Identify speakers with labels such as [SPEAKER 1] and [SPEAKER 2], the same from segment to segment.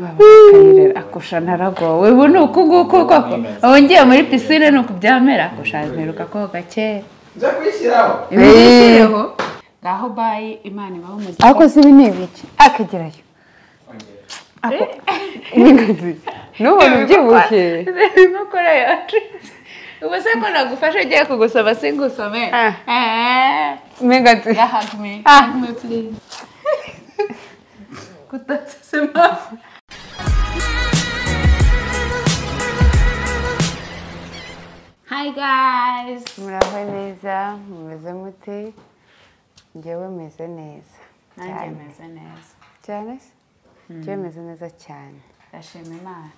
[SPEAKER 1] bakayi rero akusha naragowe ubu ni uku nguku koko wongeye muri pisine ni uku byamera akusha mperuka koga gake
[SPEAKER 2] nza kuyishyiraho
[SPEAKER 1] ibi bishyireho ngaho bayi imana ibaho umugisha
[SPEAKER 3] ariko si ibi ni ibiki akagerayo n'ingazi n'ubona ubyibushye
[SPEAKER 1] birimo kora yacu ubu se ko nagufasha ugiye kugusoma singusome
[SPEAKER 3] Ah.
[SPEAKER 1] eee
[SPEAKER 3] n'ingazi
[SPEAKER 1] Yeah, hug me.
[SPEAKER 3] Ah.
[SPEAKER 1] Hug me, please. Kutatsa sema. Hi guys.
[SPEAKER 3] muraho neza mumeze mute ngewe meze neza
[SPEAKER 1] Nanjye meze neza.
[SPEAKER 3] cyane se ngewe meze neza cyane
[SPEAKER 1] Ndashima Imana.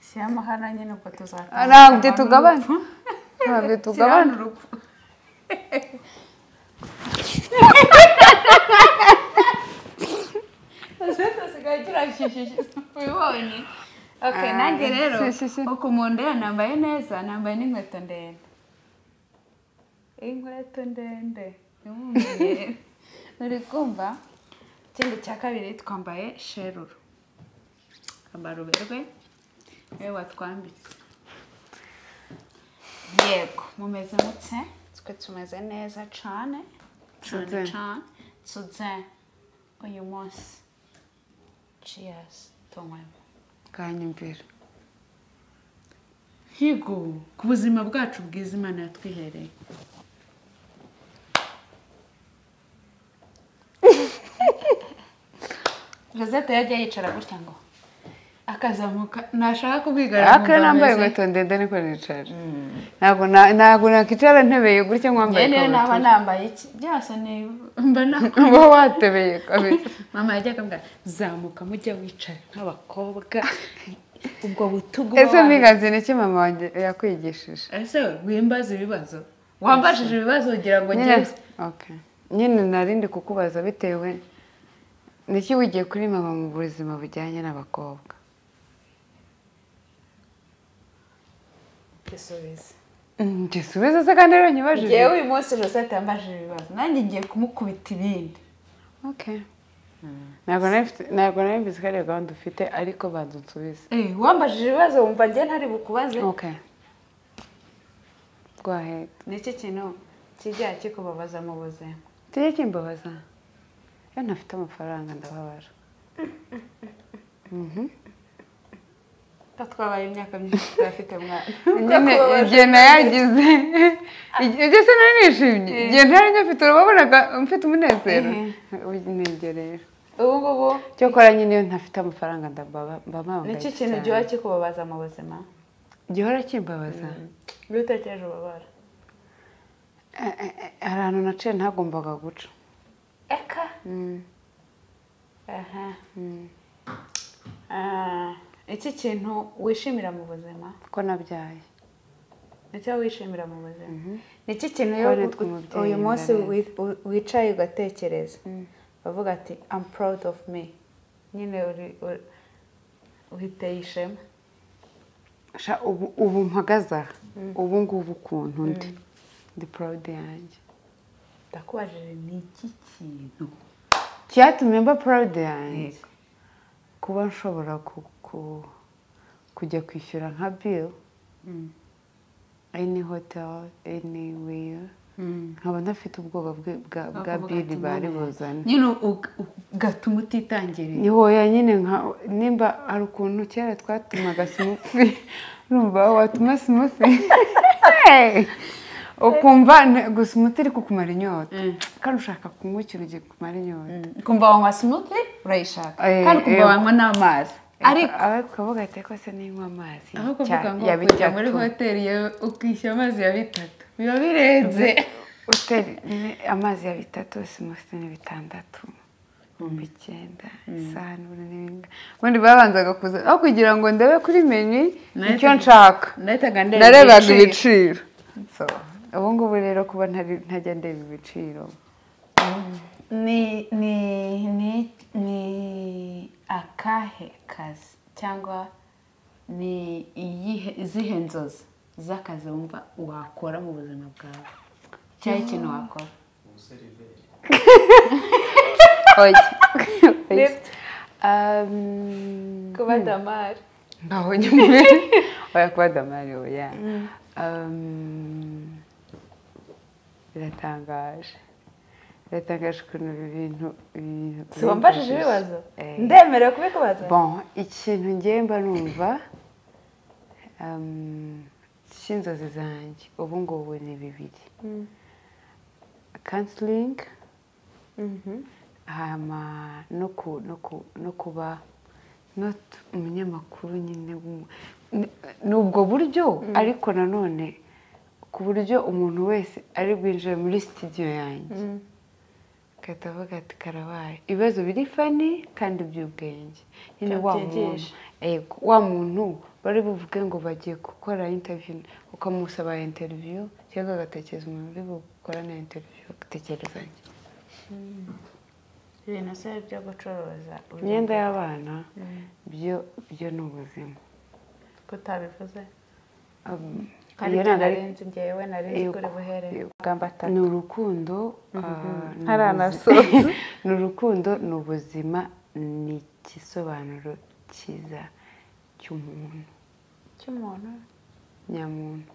[SPEAKER 1] Shyira amahana nyine ubwo tuzatanga.
[SPEAKER 3] ntabwo tugabana ntabwo tugabana
[SPEAKER 1] Shyirana urupfu. dusigaye turashishisha ubibonye oke
[SPEAKER 3] Ah,
[SPEAKER 1] nanjye rero
[SPEAKER 3] si, si, si.
[SPEAKER 1] uko umuntu ndeba nambaye neza nambaye n'inkweto ndende inkweto ndende ntiwumvire uri kumva ikindi cya kabiri twambaye sheruru twambara uberwe niwe watwambitse yego mumeze mutse twe tumeze neza cyane cyane
[SPEAKER 3] Tuze.
[SPEAKER 1] cyane tuze uyu munsi ciyasi tunywemo
[SPEAKER 3] kanyumvira
[SPEAKER 1] higo ku buzima bwacu bwiza imana yatwihereye rosette yajya yicara gutya ngo akazamuka nashaka kubwigara
[SPEAKER 3] aka nambaye inkweto ndende niko nicara ntabwo na- ntabwo nakwicara ntebeye gutya nkwambaye
[SPEAKER 1] niyo naba
[SPEAKER 3] ikabutura
[SPEAKER 1] nambaye iki byose ni mba nakora
[SPEAKER 3] uba watebeye kabisa
[SPEAKER 1] mama yajyaga ambwira zamuka mujya wicara nk'abakobwa ubwo butugu
[SPEAKER 3] ese
[SPEAKER 1] bw'abantu."
[SPEAKER 3] n'ingazi ni iki mama wanjye yakwigishije
[SPEAKER 1] ese we, wimbaza ibibazo wambajije ibibazo ugira ngo
[SPEAKER 3] nyine
[SPEAKER 1] ngize
[SPEAKER 3] okay. nyine narindi kukubaza bitewe niki wigiye kuri mama mu buzima bujyanye n'abakobwa
[SPEAKER 1] isubize
[SPEAKER 3] Mm, gisubizo se kandi rero
[SPEAKER 1] ngewe
[SPEAKER 3] nyibajije
[SPEAKER 1] uyu munsi rosette yambajije ibibazo nanjye ngiye kumukubita ibindi
[SPEAKER 3] Okay. ntabwo nari mfite- ntabwo nari mbizi ko ariyo gahunda ufite ariko badunsubize
[SPEAKER 1] Eh, wambajije ibibazo wumva njye ntari bukubaze
[SPEAKER 3] okay. rwahera
[SPEAKER 1] nicyo kintu kijya kikubabaza mu buzima
[SPEAKER 3] tujye kimbabaza iyo ntafite amafaranga ndababara
[SPEAKER 1] ko twabaye imyaka myinshi tutafite mwana
[SPEAKER 3] nyine igihe nayagize igihe igihe se nari nishimye
[SPEAKER 1] Eh.
[SPEAKER 3] igihe ntari ngifite urababonaga mfite umunezero
[SPEAKER 1] Eh.
[SPEAKER 3] nibyo rero
[SPEAKER 1] ubu ngubu
[SPEAKER 3] cyokora nyine iyo ntafite amafaranga ndababa- mba mpambaye
[SPEAKER 1] nicyo kintu
[SPEAKER 3] cyane.
[SPEAKER 1] gihora kikubabaza mu buzima
[SPEAKER 3] gihora kimbabaza
[SPEAKER 1] iyo utekereje ubabara
[SPEAKER 3] Eh, eh, eh, hari ahantu naciye ntagombaga guca
[SPEAKER 1] eka aha Ah, iki kintu wishimira mu buzima
[SPEAKER 3] ko nabyaye
[SPEAKER 1] nicyo wishimira mu buzima nicyo kintu
[SPEAKER 3] Ko
[SPEAKER 1] iyo
[SPEAKER 3] ari
[SPEAKER 1] ut-
[SPEAKER 3] twe umubyeyi
[SPEAKER 1] uyu munsi
[SPEAKER 3] ndareba.
[SPEAKER 1] wi- u- wicaye ugatekereza bavuga ati I'm proud of me nyine uri- uri- uhiteye ishema
[SPEAKER 3] Sha, ubu ubu mpagaze aha ubu ngubu ukuntu ndi ndi porude yanjye
[SPEAKER 1] ndakubajije ni iki kintu
[SPEAKER 3] cyatumye mba porude yanjye kuba nshobora ku- ku- kujya kwishyura nka bill any hotel anywhere nkaba ntafite ubwoba bwe- bwa bwa
[SPEAKER 1] Bakavuga
[SPEAKER 3] bill
[SPEAKER 1] ati,
[SPEAKER 3] bari
[SPEAKER 1] "Mama,
[SPEAKER 3] buzane
[SPEAKER 1] nyine ug- ugatuma utitangiriye
[SPEAKER 3] ntihoya nyine nka nimba hari ukuntu kera twatumaga simusi urumva watuma simusi Hey! ukumva nta- gusa umuti iri kukumara inyota
[SPEAKER 1] Mm.
[SPEAKER 3] kandi ushaka kunywa ikintu gikumara inyota
[SPEAKER 1] ukumva wanywa smoothie urayishaka
[SPEAKER 3] Eh,
[SPEAKER 1] kandi ukumva
[SPEAKER 3] eh.
[SPEAKER 1] wanywa n'amazi ariko
[SPEAKER 3] aho tukavuga ati ko se ninywa amazi
[SPEAKER 1] aho
[SPEAKER 3] cya-
[SPEAKER 1] kuvuga ngo
[SPEAKER 3] ya
[SPEAKER 1] kujya muri
[SPEAKER 3] bitatu."
[SPEAKER 1] hoteli yawe ukishyura amazi ya bitatu biba birenze
[SPEAKER 3] Uteri- ni amazi ya bitatu simusi ni bitandatu ibihumbi icyenda isahani buri n'ibindi ubundi babanzaga kuza aho kugira ngo ndebe kuri menu
[SPEAKER 1] Nayo
[SPEAKER 3] icyo
[SPEAKER 1] tujya-
[SPEAKER 3] nshaka
[SPEAKER 1] nahitaga ndeba
[SPEAKER 3] narebaga
[SPEAKER 1] ibiciro.
[SPEAKER 3] ibiciro So, ubu ngubu rero kuba ntari- ntajya ndeba ibiciro
[SPEAKER 1] ni ni ni ni akahe kazi cyangwa ni iyihe izihe nzozi z'akazi wumva wakora mu buzima bwawe cyangwa ikintu wakora
[SPEAKER 2] umuseriveri
[SPEAKER 3] oya oya
[SPEAKER 1] Lift.
[SPEAKER 3] Um,
[SPEAKER 1] kuba damari
[SPEAKER 3] ngaho nyine oya kuba damari oya Um, biratangaje biratangaje ukuntu ibi bintu ibintu
[SPEAKER 1] si wambajije ibibazo
[SPEAKER 3] Eh.
[SPEAKER 1] ndemerewe kubikubaza
[SPEAKER 3] bon ikintu ngiye mba numva um, cy'inzozi zanjye ubu ngubu ni bibiri
[SPEAKER 1] Mm.
[SPEAKER 3] kansiringi
[SPEAKER 1] Mhm.
[SPEAKER 3] hama no ku no ku no kuba not umunyamakuru nyine w'umu- ni- ni ubwo buryo ariko nanone ku buryo umuntu wese ari bwinjire muri sitidiyo yanjye
[SPEAKER 1] Mm.
[SPEAKER 3] agahita avuga ati karabaye ibibazo biri fani kandi by'ubwenge nyine wa muntu
[SPEAKER 1] Byigisha.
[SPEAKER 3] yego wa muntu bari buvuge ngo bagiye gukora interiviyu ukamusaba interiviyu cyangwa agatekereza umuntu uri bukorane interiviyu agatekereza njye
[SPEAKER 1] ibintu se byo gucuruza
[SPEAKER 3] imyenda y'abana
[SPEAKER 1] Mm.
[SPEAKER 3] byo byo ni ubuzima
[SPEAKER 1] kutabivuze
[SPEAKER 3] Um,
[SPEAKER 1] kandi
[SPEAKER 3] iyo ntabwo ari-
[SPEAKER 1] narinzi njyewe narinzi
[SPEAKER 3] Yego.
[SPEAKER 1] kuri buhere
[SPEAKER 3] Yego.
[SPEAKER 1] amagambo atatu
[SPEAKER 3] ni urukundo ah, ni
[SPEAKER 1] Hari
[SPEAKER 3] ubuzi-
[SPEAKER 1] anasoza.
[SPEAKER 3] ni urukundo ni ubuzima ni igisobanuro cyiza cy'umuntu
[SPEAKER 1] cy'umuntu
[SPEAKER 3] nyamuntu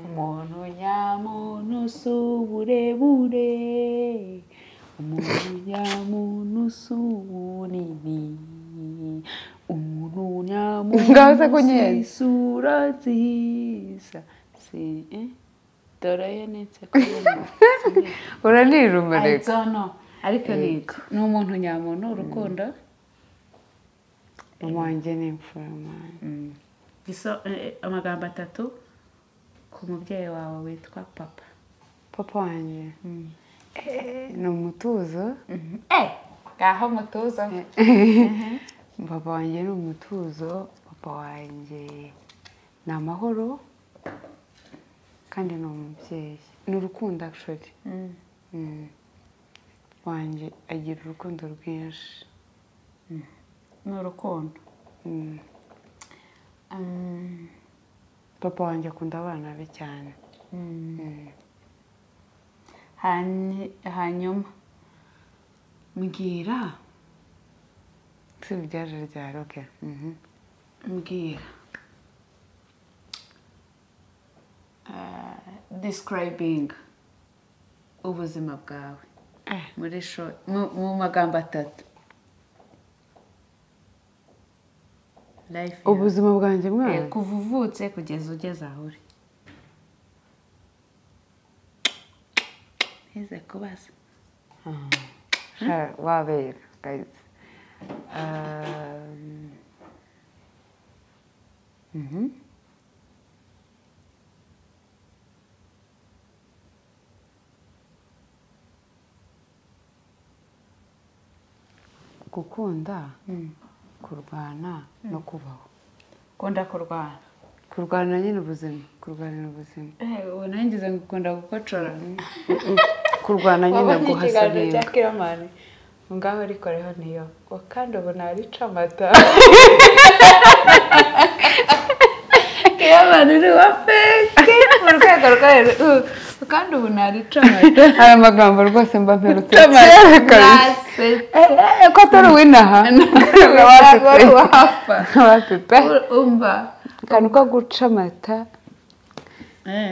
[SPEAKER 1] umuntu nyamuntu si uburebure umuntu nyamuntu si ubunini umuntu
[SPEAKER 3] Ngaho se ko
[SPEAKER 1] nyamuntu si
[SPEAKER 3] nyine.
[SPEAKER 1] isura nziza si eh? dore yo nitse
[SPEAKER 3] uranirumereka
[SPEAKER 1] kubona ariko ni ni umuntu nyamuntu urukundo
[SPEAKER 3] wanjye ni imfuromani
[SPEAKER 1] Iso- eh, amagambo atatu ku mubyeyi wawe witwa papa
[SPEAKER 3] papa wanjye Eh, ni umutuzo
[SPEAKER 1] ngaho mutuza
[SPEAKER 3] papa wanjye ni umutuzo papa wanjye ni amahoro kandi ni umubyeyi ni urukundo actually Mm. wanjye agira urukundo rwinshi
[SPEAKER 1] ni urukundo
[SPEAKER 3] Mm.
[SPEAKER 1] Mm,
[SPEAKER 3] papa wanjye akunda abana be cyane
[SPEAKER 1] mm.
[SPEAKER 3] Mm.
[SPEAKER 1] Hanyi- hanyuma mbwira
[SPEAKER 3] si ibyaje rya roke
[SPEAKER 1] mbwira Ah, describing ubuzima bwawe
[SPEAKER 3] Eh.
[SPEAKER 1] muri sho- mu- mu magambo atatu Life yawe.
[SPEAKER 3] ubuzima bwanjye
[SPEAKER 1] Eh,
[SPEAKER 3] mwana
[SPEAKER 1] kuva uvutse kugeza ugeze aho uri ntize kubaza
[SPEAKER 3] Sha- wabera gayizi Um, mhm. gukunda kurwana no kubaho
[SPEAKER 1] ukunda kurwana
[SPEAKER 3] kurwana nyine ubuzima kurwanira ubuzima
[SPEAKER 1] ubu nangize ngo ukunda gukocora
[SPEAKER 3] kurwana nyine
[SPEAKER 1] wabonye ikiganiro
[SPEAKER 3] guhasabira
[SPEAKER 1] cya kiramani ngaho rikoreho niyo ngo kandi ubu narica amata kiramani ni wa feke mu rwego rwo hejuru kandi ubu narica amata
[SPEAKER 3] hari amagambo rwose mba mperutse kera kabisa
[SPEAKER 1] Nasetse.
[SPEAKER 3] Eh, eh, ko atari uw'inaha
[SPEAKER 1] wari uwahapfa.
[SPEAKER 3] wapipe
[SPEAKER 1] umva
[SPEAKER 3] akantu ko guca amata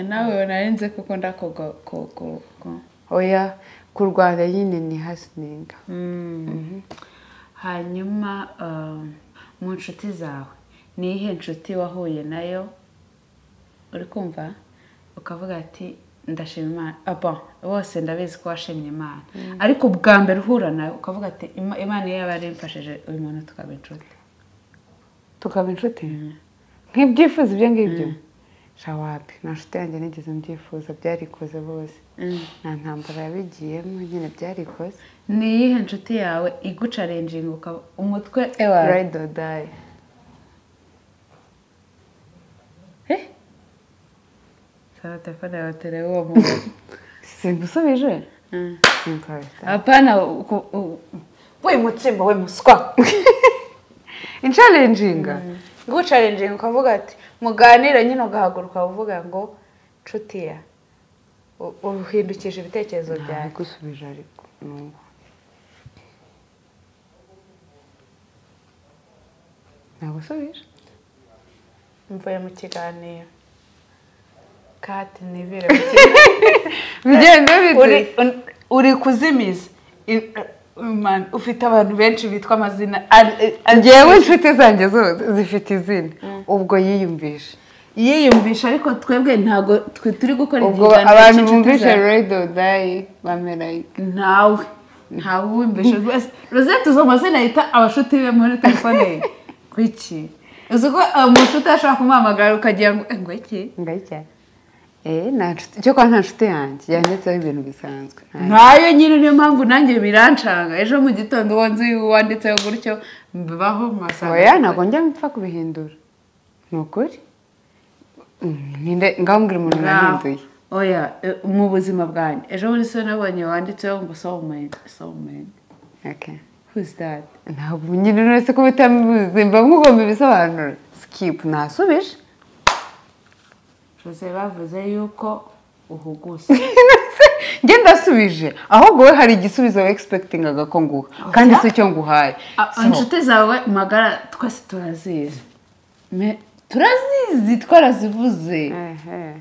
[SPEAKER 1] nawe narinze ko ukunda kugo- ku- ku- ku-
[SPEAKER 3] oya kurwana nyine ni hasininga
[SPEAKER 1] Mm. hanyuma um, mu nshuti zawe ni iyihe nshuti wahuye nayo uri kumva ukavuga ati ndashima imana Ah, bon, bose ndabizi ko washimye imana ariko ubwa mbere uhura nawe ukavuga ati "Ima- imana iyo yaba yarimfashije uyu muntu tukaba inshuti
[SPEAKER 3] tukaba inshuti nk'ibyifuzo ibyo ngibyo shawapi nta nshuti yanjye nigeze mbyifuza byarikoze bose nta ntambara yabigiyemo nyine byarikoze
[SPEAKER 1] ni iyihe nshuti yawe igucarenjinga ukaba umutwe ewa
[SPEAKER 3] ride or die
[SPEAKER 1] Eh? Sasa telefone ya tereu wa Mungu.
[SPEAKER 3] simusubije
[SPEAKER 1] Mm.
[SPEAKER 3] simukorera
[SPEAKER 1] Hapana uko- u- we mutsimba we muswa.
[SPEAKER 3] incarenjinga
[SPEAKER 1] Ngucalenje ukavuga ati muganira nyine ugahaguruka uvuga ngo nshuti ya u- uhindukije ibitekerezo byawe.
[SPEAKER 3] gusubije ariko n'ubu nagusubije
[SPEAKER 1] mvuye mu kiganiro kati nibire
[SPEAKER 3] bigenda bite
[SPEAKER 1] uri kuzimiza I- man, ufite abantu benshi bitwa amazina
[SPEAKER 3] ngewe inshuti zanjye zose zifite izina ubwo yiyumvishe
[SPEAKER 1] yiyumvisha ariko twebwe ntabwo twe turi gukora
[SPEAKER 3] ubwo
[SPEAKER 1] ikiganiro
[SPEAKER 3] abantu
[SPEAKER 1] cy'inshuti
[SPEAKER 3] bumvishe
[SPEAKER 1] zawe.
[SPEAKER 3] redo dayi bamera
[SPEAKER 1] ntawe ntawe uwumvisha rwose rosette uzi amazina yita abashuti be muri telefone ye kuki uzi ko umushuti ashobora kumuhamagara ukagira ngo ngo iki
[SPEAKER 3] ngari cyane eee nta nshuti cyo kuba nta nshuti yanjye yanditseho ibintu bisanzwe Nta-
[SPEAKER 1] ntayo nyine niyo mpamvu nanjye birancanga ejo mu gitondo wonze wanditseho gutyo mbaho masanga
[SPEAKER 3] oya ntabwo njya mpfa kubihindura ni ukuri Mm, ninde ngambwira umuntu nahinduye
[SPEAKER 1] oya e, mu buzima bwanjye ejo muri so nabonye wanditseho ngo soulmate soulmate
[SPEAKER 3] Okay.
[SPEAKER 1] who's that
[SPEAKER 3] ntabwo nyine uretse ko bitamuzi mba mugomba ibisobanuro sikipu nasubije
[SPEAKER 1] jose bavuze yuko uhuguse
[SPEAKER 3] njye ndasubije ahubwo we hari igisubizo wegispekitingaga ko nguha kandi si cyo nguhaye
[SPEAKER 1] A-
[SPEAKER 3] So,
[SPEAKER 1] inshuti zawe magara twese turazizi Me- turazizi twarazivuze
[SPEAKER 3] ehe.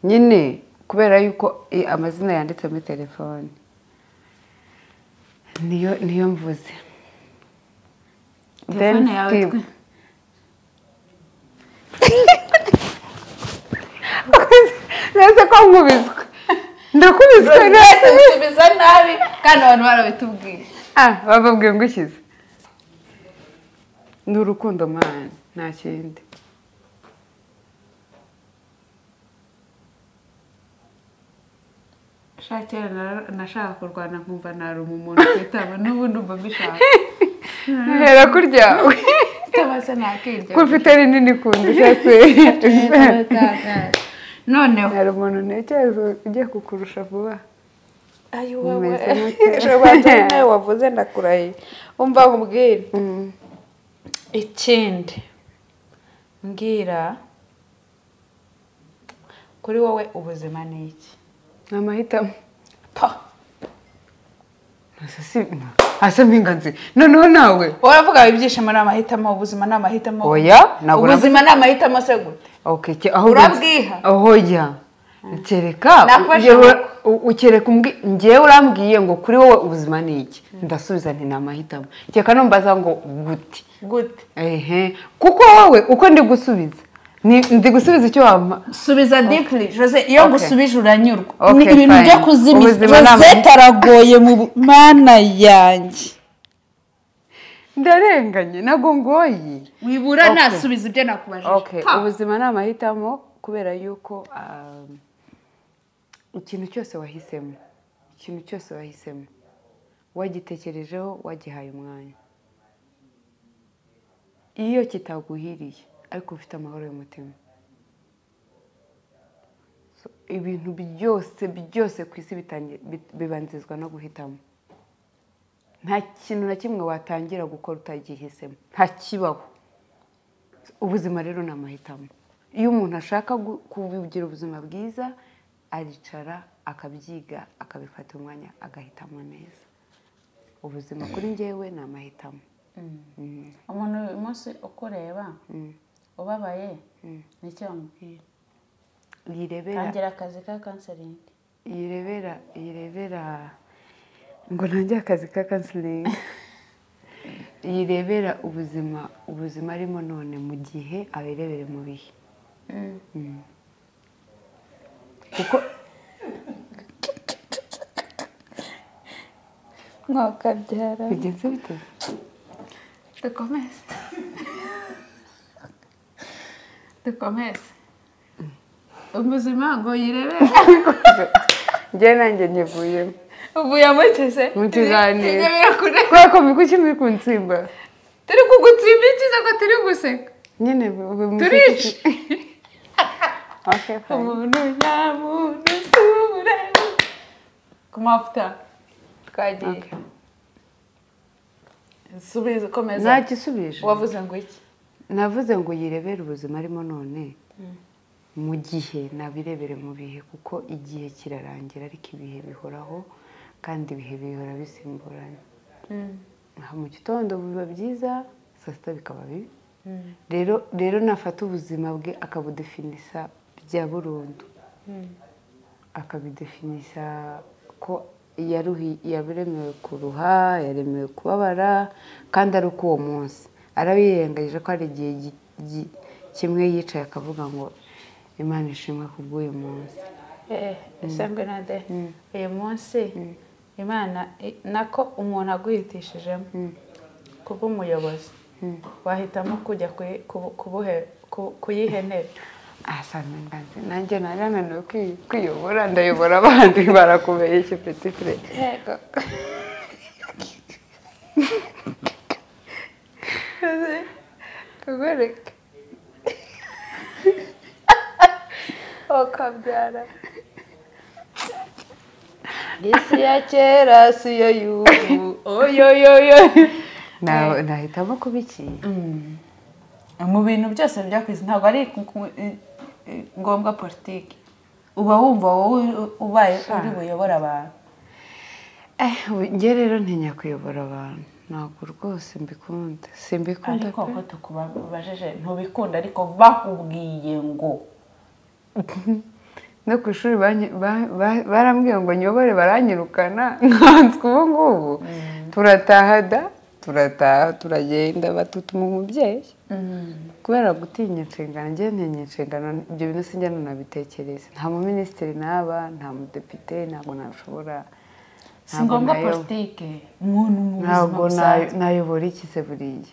[SPEAKER 3] nyine kubera yuko i- amazina yanditse muri telefone niyo niyo mvuze Then
[SPEAKER 1] telefone yawe
[SPEAKER 3] Steve.
[SPEAKER 1] twe
[SPEAKER 3] nese ko nkubiswe ndakubiswe neza
[SPEAKER 1] tubiza nabi kandi abantu barabitubwiye
[SPEAKER 3] ah bababwiye ngo ukize ni urukundo mwana nta kindi
[SPEAKER 1] shaka kera nara- nashaka kurwana nkumva naruma umuntu kwitaba n'ubu ndumva mbishaka
[SPEAKER 3] hera kuryawe
[SPEAKER 1] cyangwa se nakirya
[SPEAKER 3] ko ufite rinini kunda cyose
[SPEAKER 1] noneho
[SPEAKER 3] hari umuntu ntekereza ugiye kukurusha vuba
[SPEAKER 2] ayo
[SPEAKER 3] Mumeze
[SPEAKER 2] wowe
[SPEAKER 3] mute?
[SPEAKER 2] jobanje nawe wavuze ndakurahiye umva nkubwire ikindi mbwira kuri wowe ubuzima ni iki
[SPEAKER 3] ni amahitamo
[SPEAKER 2] Pa!
[SPEAKER 3] Asa si- asa mpinganzi noneho nawe
[SPEAKER 2] uravuga ngo ibyishimo ni amahitamo ubuzima ni amahitamo
[SPEAKER 3] oya ntabwo uravuga-
[SPEAKER 2] ubuzima ni amahitamo se gute
[SPEAKER 3] Okay, ke- aho
[SPEAKER 2] Urabwiha?
[SPEAKER 3] aho jya kereka
[SPEAKER 2] Nafashe
[SPEAKER 3] njyewe-
[SPEAKER 2] amaboko.
[SPEAKER 3] u- ukereka umbwi- njyewe urambwiye ngo kuri wowe ubuzima ni iki ndasubiza nti ni amahitamo kereka numbaza ngo gute
[SPEAKER 2] gute
[SPEAKER 3] ehe kuko wowe uko ndi gusubiza ni- ndi gusubiza icyo wampa
[SPEAKER 1] subiza dipuri jose iyo
[SPEAKER 3] Okay.
[SPEAKER 1] ngusubije uranyurwa
[SPEAKER 3] Okay,
[SPEAKER 1] Ni ibintu
[SPEAKER 3] fine.
[SPEAKER 1] byo kuzimiza
[SPEAKER 3] Ubuzima ni
[SPEAKER 1] jose
[SPEAKER 3] amahitamo.
[SPEAKER 1] taragoye mu bu- mana yanjye
[SPEAKER 3] ndarenganye ntabwo ngoye
[SPEAKER 1] wibura
[SPEAKER 3] Okay.
[SPEAKER 1] nasubiza ibyo nakubajije
[SPEAKER 3] okay
[SPEAKER 1] Pa!
[SPEAKER 3] ubuzima ni amahitamo kubera yuko um, ikintu cyose wahisemo ikintu cyose wahisemo wagitekerejeho wagihaye umwanya iyo kitaguhiriye ariko ufite amahoro y'umutima So, ibintu byose byose ku isi bitangi- bi- bibanzizwa no guhitamo nta kintu na kimwe watangira gukora utagihisemo ntakibaho ubuzima rero ni amahitamo iyo umuntu ashaka gu- kugira ubuzima bwiza aricara akabyiga akabifata umwanya agahitamo neza ubuzima kuri njyewe ni amahitamo
[SPEAKER 1] umuntu uyu munsi ukureba ubabaye ni icyo wamubwira
[SPEAKER 3] yirebera
[SPEAKER 1] tangira akazi ka kanselingi
[SPEAKER 3] yirebera yirebera ngo ntangire akazi ka kansiringi yirebera ubuzima ubuzima arimo none mu gihe abirebere mu bihe kuko
[SPEAKER 2] mwakabyara
[SPEAKER 3] bigenze biteze
[SPEAKER 1] dukomeze dukomeze ubuzima ngo yirebere
[SPEAKER 3] njye nanjye nyivuyemo
[SPEAKER 1] uvuye amukeze
[SPEAKER 3] Mu kiganiro.
[SPEAKER 1] kure
[SPEAKER 3] kubera ko mikuki muri kunsimba
[SPEAKER 1] turi kugutsimba ikiza ko turi guseka
[SPEAKER 3] nyine buri munsi
[SPEAKER 1] turica
[SPEAKER 3] Okay, fine.
[SPEAKER 1] umuntu nyamuntu sure ku mavuta twagiye
[SPEAKER 3] Okay.
[SPEAKER 1] subiza ukomeza
[SPEAKER 3] ntagisubije
[SPEAKER 1] wavuze ngo iki
[SPEAKER 3] navuze ngo yirebere ubuzima arimo none mu gihe nabirebere mu bihe kuko igihe kirarangira ariko ibihe bihoraho kandi ibihe bihora bisimburana aha mu gitondo biba byiza saa sita bikaba bibi rero rero nafata ubuzima bwe akabudefinisa bya burundu akabidefinisa ko yaruhi- yaremewe kuruha yaremewe kubabara kandi ari uko uwo munsi arabiyengagije ko hari igihe gi- gi- kimwe yicaye akavuga ngo imana ishimwe kubw'uyu munsi
[SPEAKER 1] isangwe na de uyu munsi imana i- nako umuntu aguhitishijemo kubw'umuyobozi wahitamo kujya kuyi- kubu- kubuhe- ku- kuyihenera
[SPEAKER 3] ahasanzwe nganze nanjye nari ananiwe kwi- kwiyobora ndayobora abandi barakomeye iki peti pere
[SPEAKER 2] yego kugoreka ukabyara isi ya kera si yo y'ubu oyoyoyo
[SPEAKER 3] Na- nahitamo kuba ikintu
[SPEAKER 1] mu bintu byose bya ku isi ntabwo ari ku- ku- i- i- ngombwa politiki uba wumva wowe ubaye uri buyobora abantu
[SPEAKER 3] Eh, ubu njye rero ntinya kuyobora abantu ntabwo rwose mbikunda simbikunda
[SPEAKER 1] ariko uko tukubajije ntubikunda ariko bakubwiye ngo
[SPEAKER 3] no ku ishuri banyi- ba- ba- barambwiye ngo nyobore baranyirukana nkanswe ubu ngubu turataha da turataha turagenda batutuma umubyeyi kubera gutinya inshingano njye ntinya inshingano ibyo bintu sinjya nabitekereza nta muminisitiri naba nta mudepite ntabwo nashobora
[SPEAKER 1] si
[SPEAKER 3] ntabwo
[SPEAKER 1] ngombwa
[SPEAKER 3] nayo-
[SPEAKER 1] politiki umuntu mu buzima
[SPEAKER 3] ntabwo nayo-
[SPEAKER 1] busanzwe
[SPEAKER 3] nayobora iki se buriya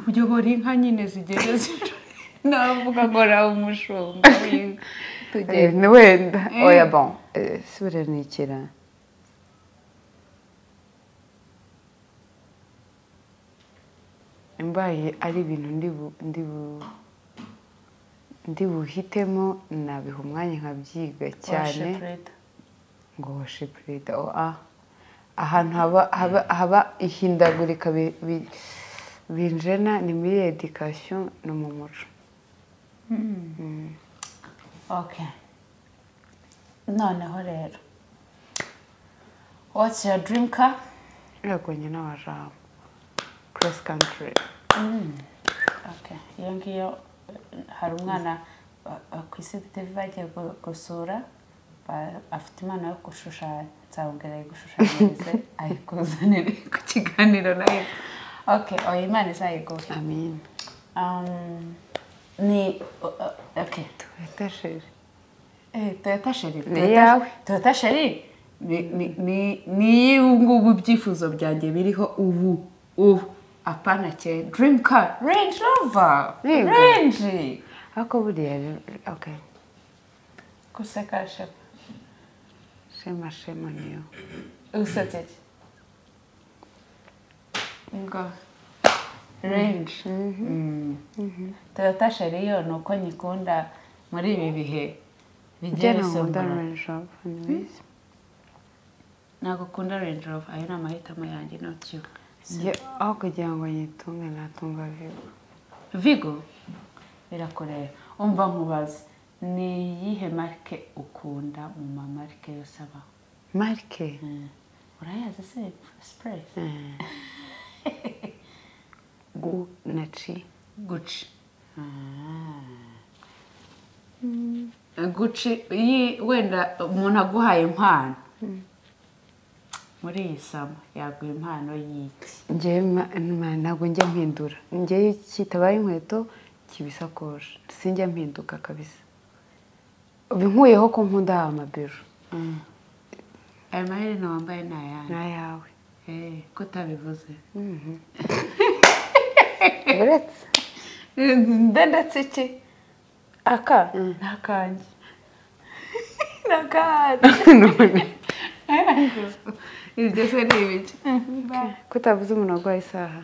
[SPEAKER 1] uyobora inka nyine zigeze ziri
[SPEAKER 3] navuga ngo nawe umushumba w'inka wenda oya bon Eh, si buriya ni ikira mbaye ari ibintu ndi bu- ndi bu- ndi buhitemo nabiha umwanya nkabyiga cyane ngo washe perezida oa ahantu haba haba haba ihindagurika bi- bi- binjena ni muri edikasiyo no mu muco
[SPEAKER 1] ok noneho rero what's your dream car
[SPEAKER 3] yagwanye n'abajama cross country
[SPEAKER 1] ok iyo ngiyo eh, hari umwana eh, eh, ku isi TV bagiye gu- gusura ba- afite impano yo gushushanya nzabwira ayigushushanyirize ayikuzanire ku kiganiro nayo ok oya imana izayiguhe
[SPEAKER 3] amin
[SPEAKER 1] Um, ni o- o- ok
[SPEAKER 3] tubatashije
[SPEAKER 1] Eh, toyota sheri
[SPEAKER 3] Ni
[SPEAKER 1] Toyota-
[SPEAKER 3] iyawe.
[SPEAKER 1] toyota sheri ni- ni- ni ni iyu ngubu ibyifuzo byanjye biriho ubu ubu apana ke dream car range rover
[SPEAKER 3] Yego.
[SPEAKER 1] range
[SPEAKER 3] ariko buriya rero okay
[SPEAKER 1] guseka shefu
[SPEAKER 3] shema shema niyo
[SPEAKER 1] usetse ki ngo range Mm. toyota sheri yo ni uko nyikunda muri ibi bihe bigiye
[SPEAKER 3] igena ngo
[SPEAKER 1] bisumbura
[SPEAKER 3] ndaranjaba
[SPEAKER 1] ntabwo ukunda range rover ayo ni amahitamo yanjye not you
[SPEAKER 3] aho kugira ngo yitunge natunga vigo
[SPEAKER 1] vigo birakureba umva nkubaze ni iyihe marike ukunda mu mamarike yose abaho
[SPEAKER 3] marike
[SPEAKER 1] urayazi se sipuresi
[SPEAKER 3] gu na ci
[SPEAKER 1] guci guci iyi wenda umuntu aguhaye impano muri iyi sama yaguha impano y'iki
[SPEAKER 3] njyewe ma- ma- ntabwo njya mpindura njyewe kitabaye inkweto kiba isakoshi sinjya mpinduka kabisa ubu nkuyeho ko nkunda aya mabijo
[SPEAKER 1] ayo maherena wambaye ni ayandi
[SPEAKER 3] n'ayawe
[SPEAKER 1] Eh, ko utabivuze
[SPEAKER 2] uretse
[SPEAKER 1] ndetse iki aka ni akanjye ni akanjye ibyo se ni ibiki
[SPEAKER 3] ko utavuze umuntu waguhaye isaha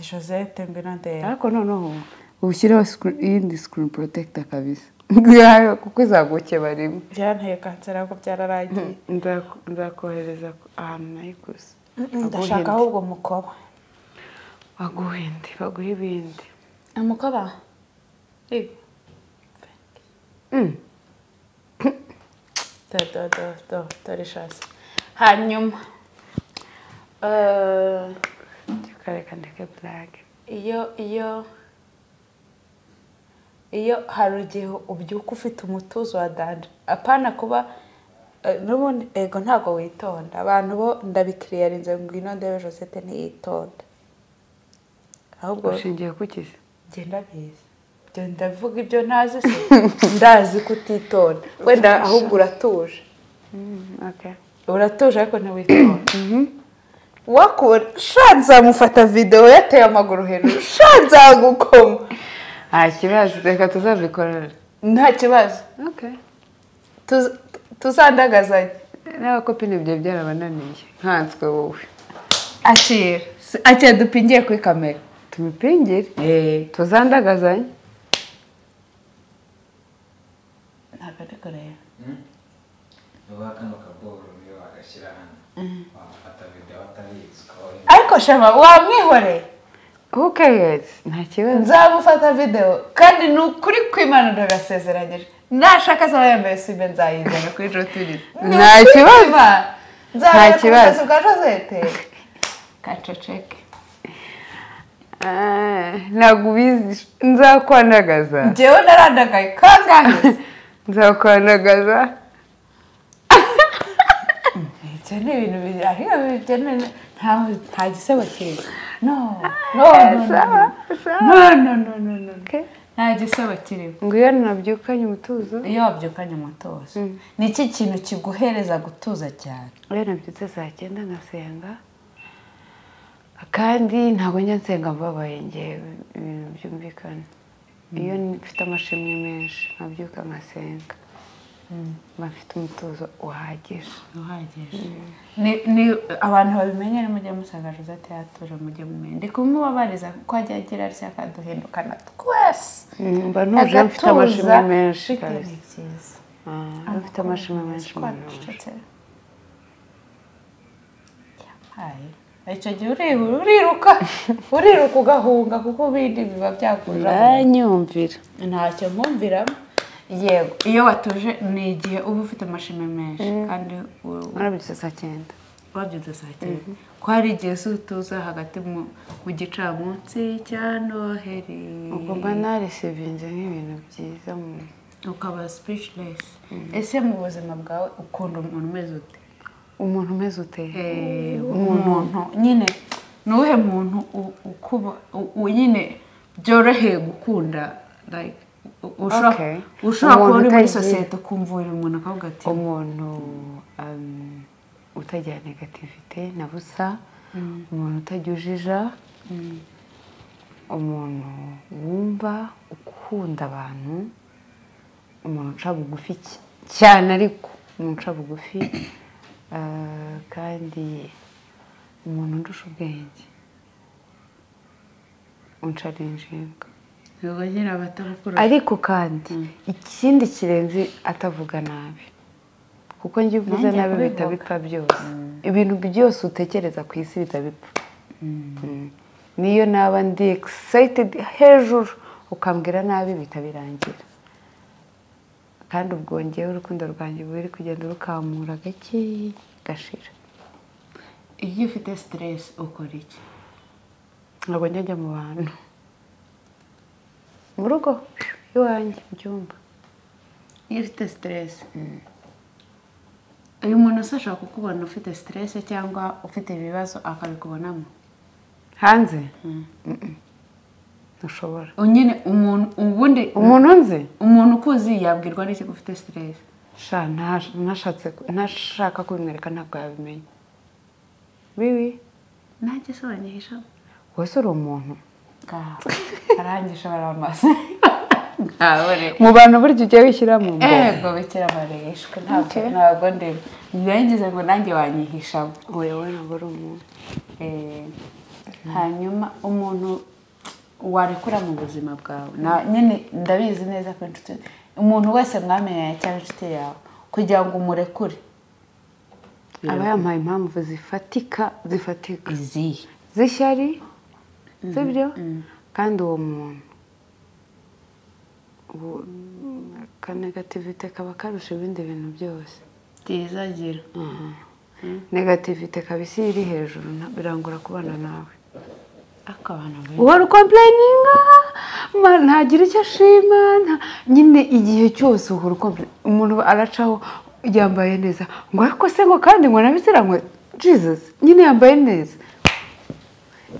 [SPEAKER 1] josette mbinandera
[SPEAKER 3] ariko noneho ushyireho screen- iyindi sikirini porotekita kabisa Ngiyayo kuko izagukeba rimwe
[SPEAKER 1] byanteye kanseri ahubwo byararangiye
[SPEAKER 3] Nzaku- nzakohereza ku- ahantu nayiguze
[SPEAKER 1] ndashaka
[SPEAKER 3] Baguhinde.
[SPEAKER 1] ahubwo umukoba
[SPEAKER 3] baguhinde baguhe ibindi
[SPEAKER 1] umukoba
[SPEAKER 3] Mm.
[SPEAKER 1] do do do do dore ishasi
[SPEAKER 2] hanyuma eh,
[SPEAKER 3] tukareka ndeke purake
[SPEAKER 2] iyo iyo iyo hari igihe ubyuka ufite umutuzo wa danje apana kuba eh, n'ubundi ego ntabwo witonda abantu bo ndabikiriyarinze ngo ino ndebe josette ntiyitonda ahubwo
[SPEAKER 3] ushingiye ku kizi
[SPEAKER 2] genda bizi ibyo ndavuga ibyo ntazi se ndazi ko utitonda wenda ahubwo uratuje uratuje ariko ntiwitonda wakubona nzamufata videwo yateye amaguru hejuru nzagukoma
[SPEAKER 3] nta kibazo reka tuzabikorera
[SPEAKER 2] nta kibazo Tuz- tuzandagazanye
[SPEAKER 3] n'abakopine byawe byarabananiye nkanswe wowe
[SPEAKER 2] akira Si- akira dupingiye kuri kamera
[SPEAKER 3] tumipingire tuzandagazanye
[SPEAKER 2] ntabwo ari kureba
[SPEAKER 4] uba kano kaboro niyo wagashyira hano wamufata videwo atabizi ukabona
[SPEAKER 2] ariko shema wamwihoreye
[SPEAKER 3] who cares nta kibazo
[SPEAKER 2] nzamufata videwo kandi ni ukuri kw'imana ndagasezeranyije nashaka azaba yambaye sibe nzayizana kuri joturize
[SPEAKER 3] Nta kibazo. Nta
[SPEAKER 2] nzabera ku
[SPEAKER 3] kibazo.
[SPEAKER 2] butasi bwa josette kaceceke
[SPEAKER 3] Ah, ntabwo ubizi nzakwanagaza
[SPEAKER 2] njyewe narandagaye kangahe
[SPEAKER 3] nzakwanagaza
[SPEAKER 2] ibyo ni ibintu biri ariko bigenewe nta nta gisebo kiri no no no, no,
[SPEAKER 3] sawa sawa
[SPEAKER 2] no no no no no
[SPEAKER 3] Okay.
[SPEAKER 2] nta gisebo kiriho
[SPEAKER 3] ngo iyo nabyukanye umutuzo
[SPEAKER 2] iyo wabyukanye umutuzo ni iki kintu kiguhereza gutuza cyane
[SPEAKER 3] iyo nabyutse saa cyenda ngasenga kandi ntabwo njya nsenga mbabaye ngewe ibintu byumvikana iyo mfite amashimwe menshi nabyuka ngasenga mba mfite umutuzo uhagije
[SPEAKER 2] uhagije Ni- ni abantu babimenye ni mujye musaga josette yatuje mujye mumenya ndi kumubabariza kuko ajya agira atya akaduhindukana twese
[SPEAKER 3] mba ntuje mfite amashimwe menshi kabisa
[SPEAKER 2] byiza
[SPEAKER 3] Ah, mba mfite amashimwe menshi mba ntuje
[SPEAKER 2] yampaye icyo gihe urihura uriruka uriruka ugahunga kuko ibindi biba byakujamo
[SPEAKER 3] uranyumvira
[SPEAKER 2] ntacyo nkumviramo yego iyo watuje ni igihe uba ufite amashami menshi kandi u-
[SPEAKER 3] warabyutse saa cyenda
[SPEAKER 2] wabyutse saa cyenda ko hari igihe usa utuza hagati mu- mu gicamunsi cya noheri
[SPEAKER 3] ubwo mba narisivinze nk'ibintu byiza mu-
[SPEAKER 2] ukaba speechless ese mu buzima bwawe ukunda umuntu umeze ute
[SPEAKER 3] umuntu umeze uteye
[SPEAKER 2] Eh, umuntu nyine ni uwuhe muntu u- ukuba u- u- nyine byoroheye gukunda like u- ushobora
[SPEAKER 3] Okay.
[SPEAKER 2] ushobora kuba
[SPEAKER 3] Umuntu
[SPEAKER 2] uri muri
[SPEAKER 3] utagira-
[SPEAKER 2] sosiyete ukumva uri umuntu akavuga ati
[SPEAKER 3] umuntu um, utagira negativite na busa umuntu utajya ujija umuntu wumva ukunda abantu umuntu uca bugufi cy- cyane ariko umuntu uca bugufi ah, kandi umuntu undusha ubwenge uncara injinga
[SPEAKER 2] yego nyine abatabukura
[SPEAKER 3] ariko kandi ikindi kirenze atavuga nabi kuko njye uvuze
[SPEAKER 2] Nanjye
[SPEAKER 3] nabi
[SPEAKER 2] kubivuga.
[SPEAKER 3] bihita bipfa byose ibintu byose utekereza ku isi bihita bipfa Mm. niyo naba ndi egisayitedi hejuru ukambwira nabi bihita birangira kandi ubwo ngewe urukundo rwanjye buri kugenda rukamura gake gashira
[SPEAKER 2] iyo ufite stress ukora iki
[SPEAKER 3] ntabwo njya njya mu bantu mu rugo iwanjye mu cyumba
[SPEAKER 2] iyo ufite stress uyu muntu se ashobora kukubona ufite stress cyangwa ufite ibibazo akabikubonamo
[SPEAKER 3] hanze Mm-mm. ntushobora
[SPEAKER 2] nyine umuntu ubundi
[SPEAKER 3] umuntu nzi
[SPEAKER 2] umuntu ukuzi yabwirwa n'iki ko ufite stress
[SPEAKER 3] sha ntash- nashatse ku- ntashaka kubimwereka ntabwo yabimenya bibi
[SPEAKER 2] nanjye se wanyihisha
[SPEAKER 3] wese uri umuntu
[SPEAKER 2] ngaho arangisha baramaze ngaho rero
[SPEAKER 3] mu bantu burya ujya wishyira mu mbogo
[SPEAKER 2] ego bikira barishwe ntabwo ntabwo ndeba ngize ngo nanjye wanyihishamo
[SPEAKER 3] wewe ntabwo uri umuntu
[SPEAKER 2] Eh, hanyuma umuntu warekura mu buzima bwawe Na- nyine ndabizi neza ko inshuti umuntu wese mwamenyanye cyangwa inshuti yawe kugira ngo umurekure
[SPEAKER 3] aba yampaye impamvu zifatika zifatika
[SPEAKER 2] izihe
[SPEAKER 3] z'ishyari sibyo kandi uwo muntu ubu- akanagativite kaba karusha ibindi bintu byose
[SPEAKER 2] byiza gira
[SPEAKER 3] negativite kabisi iri hejuru nta- birangora kubana nawe
[SPEAKER 1] ariko abantu benshi
[SPEAKER 3] uhora ukomplayininga ma- ntagira icyo ashima nta- nyine igihe cyose uhora ukomplayininga umuntu aracaho yambaye neza ngo ariko se ngo kandi ngo nabisiranywe jesus nyine yambaye neza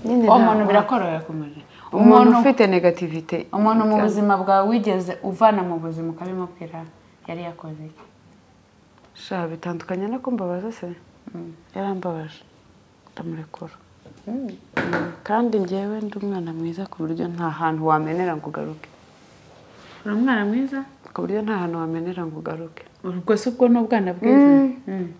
[SPEAKER 3] nyine
[SPEAKER 1] uwo
[SPEAKER 3] nta-
[SPEAKER 1] muntu birakorohera kumenya
[SPEAKER 3] umuntu
[SPEAKER 1] umuntu
[SPEAKER 3] ufite negativite
[SPEAKER 1] umuntu mu buzima bwawe wigeze uvana mu buzima ukabimubwira yari yakoze iki
[SPEAKER 3] sha bitandukanye no kumbabaza se yarambabaje ndamurekura Mm, kandi njyewe ndi umwana mwiza ku buryo nta hantu wamenera ngo ugaruke
[SPEAKER 1] uri umwana mwiza
[SPEAKER 3] ku buryo nta hantu wamenera ngo ugaruke
[SPEAKER 1] ubwo si ubwo ni ubwana bwiza Mm.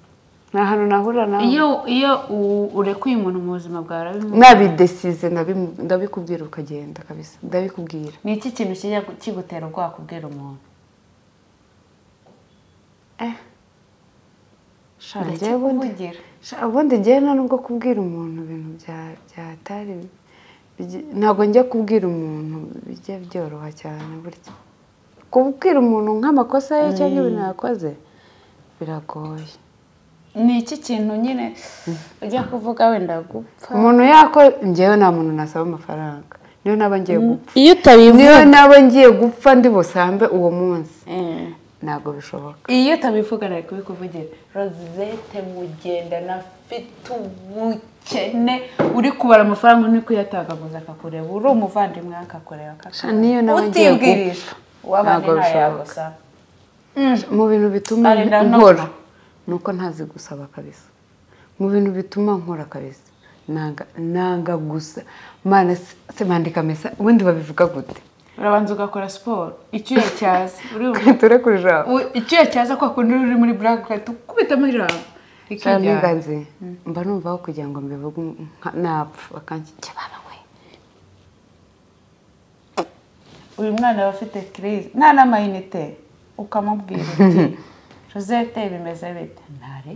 [SPEAKER 3] nta hantu nahura nawe
[SPEAKER 1] iyo iyo u- urekuye umuntu mu buzima bwawe urabimu-
[SPEAKER 3] nabidesize ndabimu- ndabikubwira ukagenda kabisa ndabikubwira
[SPEAKER 1] ni iki kintu kijya gu- kigutera ubwoba kubwira umuntu
[SPEAKER 3] sha njyewe ubundi
[SPEAKER 1] Ndakikuvugira.
[SPEAKER 3] sha ubundi njyewe nta nubwo kubwira umuntu ibintu bya- byatari bigi- ntabwo njya kubwira umuntu bijya byoroha cyane burya kubwira umuntu nk'amakosa ye cyangwa ibintu yakoze biragoye
[SPEAKER 1] ni iki kintu nyine ujya kuvuga wenda gupfa
[SPEAKER 3] umuntu yako njyewe nta muntu nasaba amafaranga niyo naba ngiye gupfa
[SPEAKER 1] iyo
[SPEAKER 3] niyo
[SPEAKER 1] utabivuga
[SPEAKER 3] naba ngiye gupfa ndi busambe uwo munsi ntabwo bishoboka
[SPEAKER 1] iyo utabivuga nari kubikuvugira rozete mugendana afite ubukene uri kubara amafaranga uri kuyatagaguza akakureba uri umuvandimwe we akakureba
[SPEAKER 3] Sha, niyo nawe ngiye
[SPEAKER 1] utibwirije uw'abandi
[SPEAKER 3] Ntabwo
[SPEAKER 1] ntayagusa
[SPEAKER 3] mu bintu bituma
[SPEAKER 1] Ari na
[SPEAKER 3] nkora
[SPEAKER 1] none.
[SPEAKER 3] ni uko ntazi gusaba kabisa mu bintu bituma nkora kabisa nanga nanga gusa mana se- se bandika mesa ubundi babivuga gute
[SPEAKER 1] urabanza ugakora siporo icyuya cyaza urumva
[SPEAKER 3] ture ku ijambo
[SPEAKER 1] U- icyuya cyaza kwa kundi uri muri black ukahita ukubitamo ijambo
[SPEAKER 3] Sha,
[SPEAKER 1] ikijyana
[SPEAKER 3] niganze mba numva aho kugira ngo mbivuge nka- napfa bakanshyikira baba we
[SPEAKER 1] uyu mwana aba afite kirize nta n'amayinite ukamubwira uti rosette bimeze bite ntari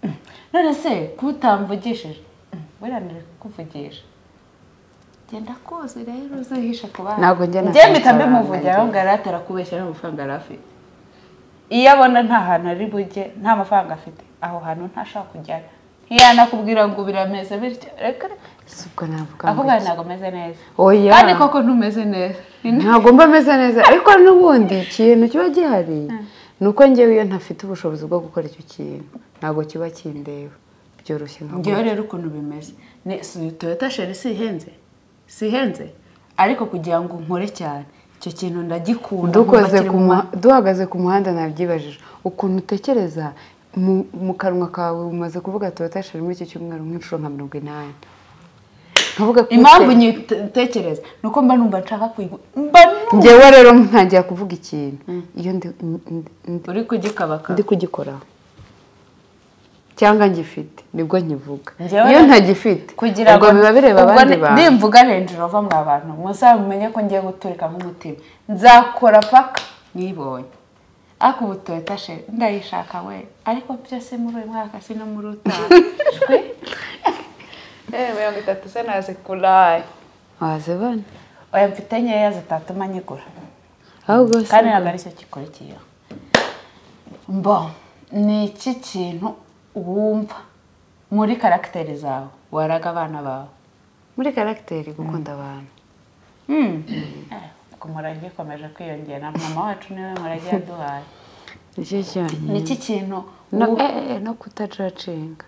[SPEAKER 1] "Mm, none se kuba utamvugishije "Mm, buriya nari kukuvugisha genda kose rero uzihishe ku bandi
[SPEAKER 3] Ntabwo njye
[SPEAKER 1] njye
[SPEAKER 3] nta
[SPEAKER 1] mpita
[SPEAKER 3] mafaranga
[SPEAKER 1] mbimuvugira aho ngaho atari kubeshya n'amafaranga yari afite iyo abona nta hantu ari bujye nta mafaranga afite aho hantu ntashaka kujyana ntiyanakubwira ngo birameze bityo reka reka
[SPEAKER 3] si ubwo navuga
[SPEAKER 1] ahubwo
[SPEAKER 3] ngo
[SPEAKER 1] ntabwo ameze neza
[SPEAKER 3] oya
[SPEAKER 1] kandi koko ntumeze neza
[SPEAKER 3] ntabwo mba ameze neza ariko n'ubundi ikintu kiba gihari ni uko njyewe iyo ntafite ubushobozi bwo gukora icyo kintu ntabwo kiba kindeba byoroshye nka
[SPEAKER 1] ngewe rero ukuntu bimeze ni si toyota sheri si ihenze si ihenze ariko kugira ngo nkore cyane icyo kintu ndagikunda
[SPEAKER 3] dukoze
[SPEAKER 1] nkubakira
[SPEAKER 3] ku
[SPEAKER 1] mu-
[SPEAKER 3] muha- duhagaze ku muhanda nabyibajije ukuntu utekereza mu- mu kanwa kawe umaze kuvuga toyota sheri muri iki cyumweru nk'inshuro nka mirongo inani nkavuga ko
[SPEAKER 1] impamvu
[SPEAKER 3] ute-
[SPEAKER 1] nyitekereza ni uko mba numva nshaka kwigu mba numva
[SPEAKER 3] njyewe rero ntangira kuvuga ikintu iyo ndi ndi- ndi-
[SPEAKER 1] uri kugikabaka
[SPEAKER 3] ndi kugikoraho cyangwa ngifite nibwo nkivuga
[SPEAKER 1] Njyewe-
[SPEAKER 3] iyo ntagifite
[SPEAKER 1] kugira
[SPEAKER 3] ubwo biba bireba
[SPEAKER 1] ubwo
[SPEAKER 3] abandi
[SPEAKER 1] ni-
[SPEAKER 3] bantu
[SPEAKER 1] nimvuga renji rova mwa bantu muzabimenye ko ngiye guturika nk'umutima nzakora paka nibonye ariko ubu toyota sheri ndayishaka we ariko byose muri uyu mwaka si no muri utaha Shwi.
[SPEAKER 2] Eh, mirongo itatu se nazikuraye
[SPEAKER 3] waze bane
[SPEAKER 1] oya mfite nkeya zitatuma nyigura
[SPEAKER 3] ahubwo si-
[SPEAKER 1] kandi ntabwo aricyo gikurikiyeho mbo ni iki kintu wumva muri karagiteri zawe waraga abana bawe
[SPEAKER 3] muri karagiteri gukunda abantu
[SPEAKER 1] Eh, ubwo umurage ukomeje kwiyongera mama wacu niwe murage yaduhaye
[SPEAKER 3] nicyo cyane
[SPEAKER 1] ni iki kintu
[SPEAKER 3] no,
[SPEAKER 1] wumva-
[SPEAKER 3] eh, eh, no kutajacinga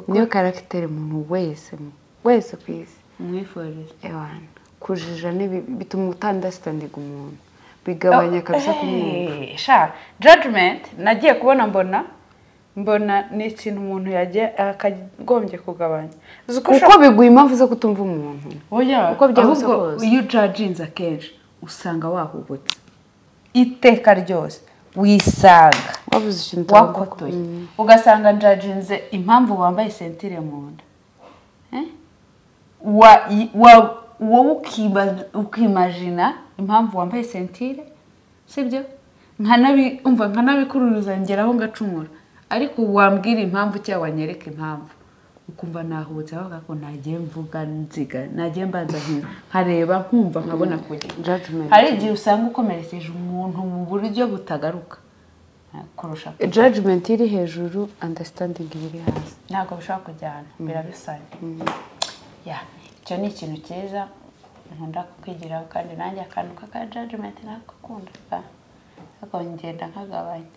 [SPEAKER 3] niyo karagiteri umuntu wese wese ku isi
[SPEAKER 1] umwifuriza
[SPEAKER 3] ewana kujija nibi bituma utandasitandinga umuntu bigabanya kabisa kumwumva
[SPEAKER 1] Eh, sha judgment nagiye kubona mbona mbona ni ikintu umuntu yagiye akagombye kugabanya uzi ko
[SPEAKER 3] uko biguha impamvu zo kutumva umuntu
[SPEAKER 1] oya
[SPEAKER 3] Uko byahuse
[SPEAKER 1] ahubwo
[SPEAKER 3] kose.
[SPEAKER 1] iyo ujajinze akenshi usanga wahubutse iteka ryose wisanga
[SPEAKER 3] wabuze ikintu utagomba
[SPEAKER 1] wakotoye
[SPEAKER 3] kuba. Mm.
[SPEAKER 1] ugasanga njajinze impamvu wambaye sentire mu nda Eh? Wa- i- wa- wowe ukiba- ukimajina impamvu wambaye sentire sibyo nkanabi- umva nkanabikururuza ngeraho ngacumura ariko wambwira impamvu cyangwa wanyereka impamvu ukumva nahubutse avuga ko nagiye mvuga nziga nagiye mbanza nkiza nkareba nkumva nkabona kujya
[SPEAKER 3] Judgment.
[SPEAKER 1] hari igihe usanga ukomerekeje umuntu mu buryo butagaruka kurusha
[SPEAKER 3] jajimenti iri hejuru andasitandingi iri hasi
[SPEAKER 1] ntabwo bishobora kujyana birabisanya Ya, icyo ni ikintu cyiza nkunda kukwigiraho kandi nanjye akantu k'aka jajimenti nakakunda pa ariko ngenda nkagabanya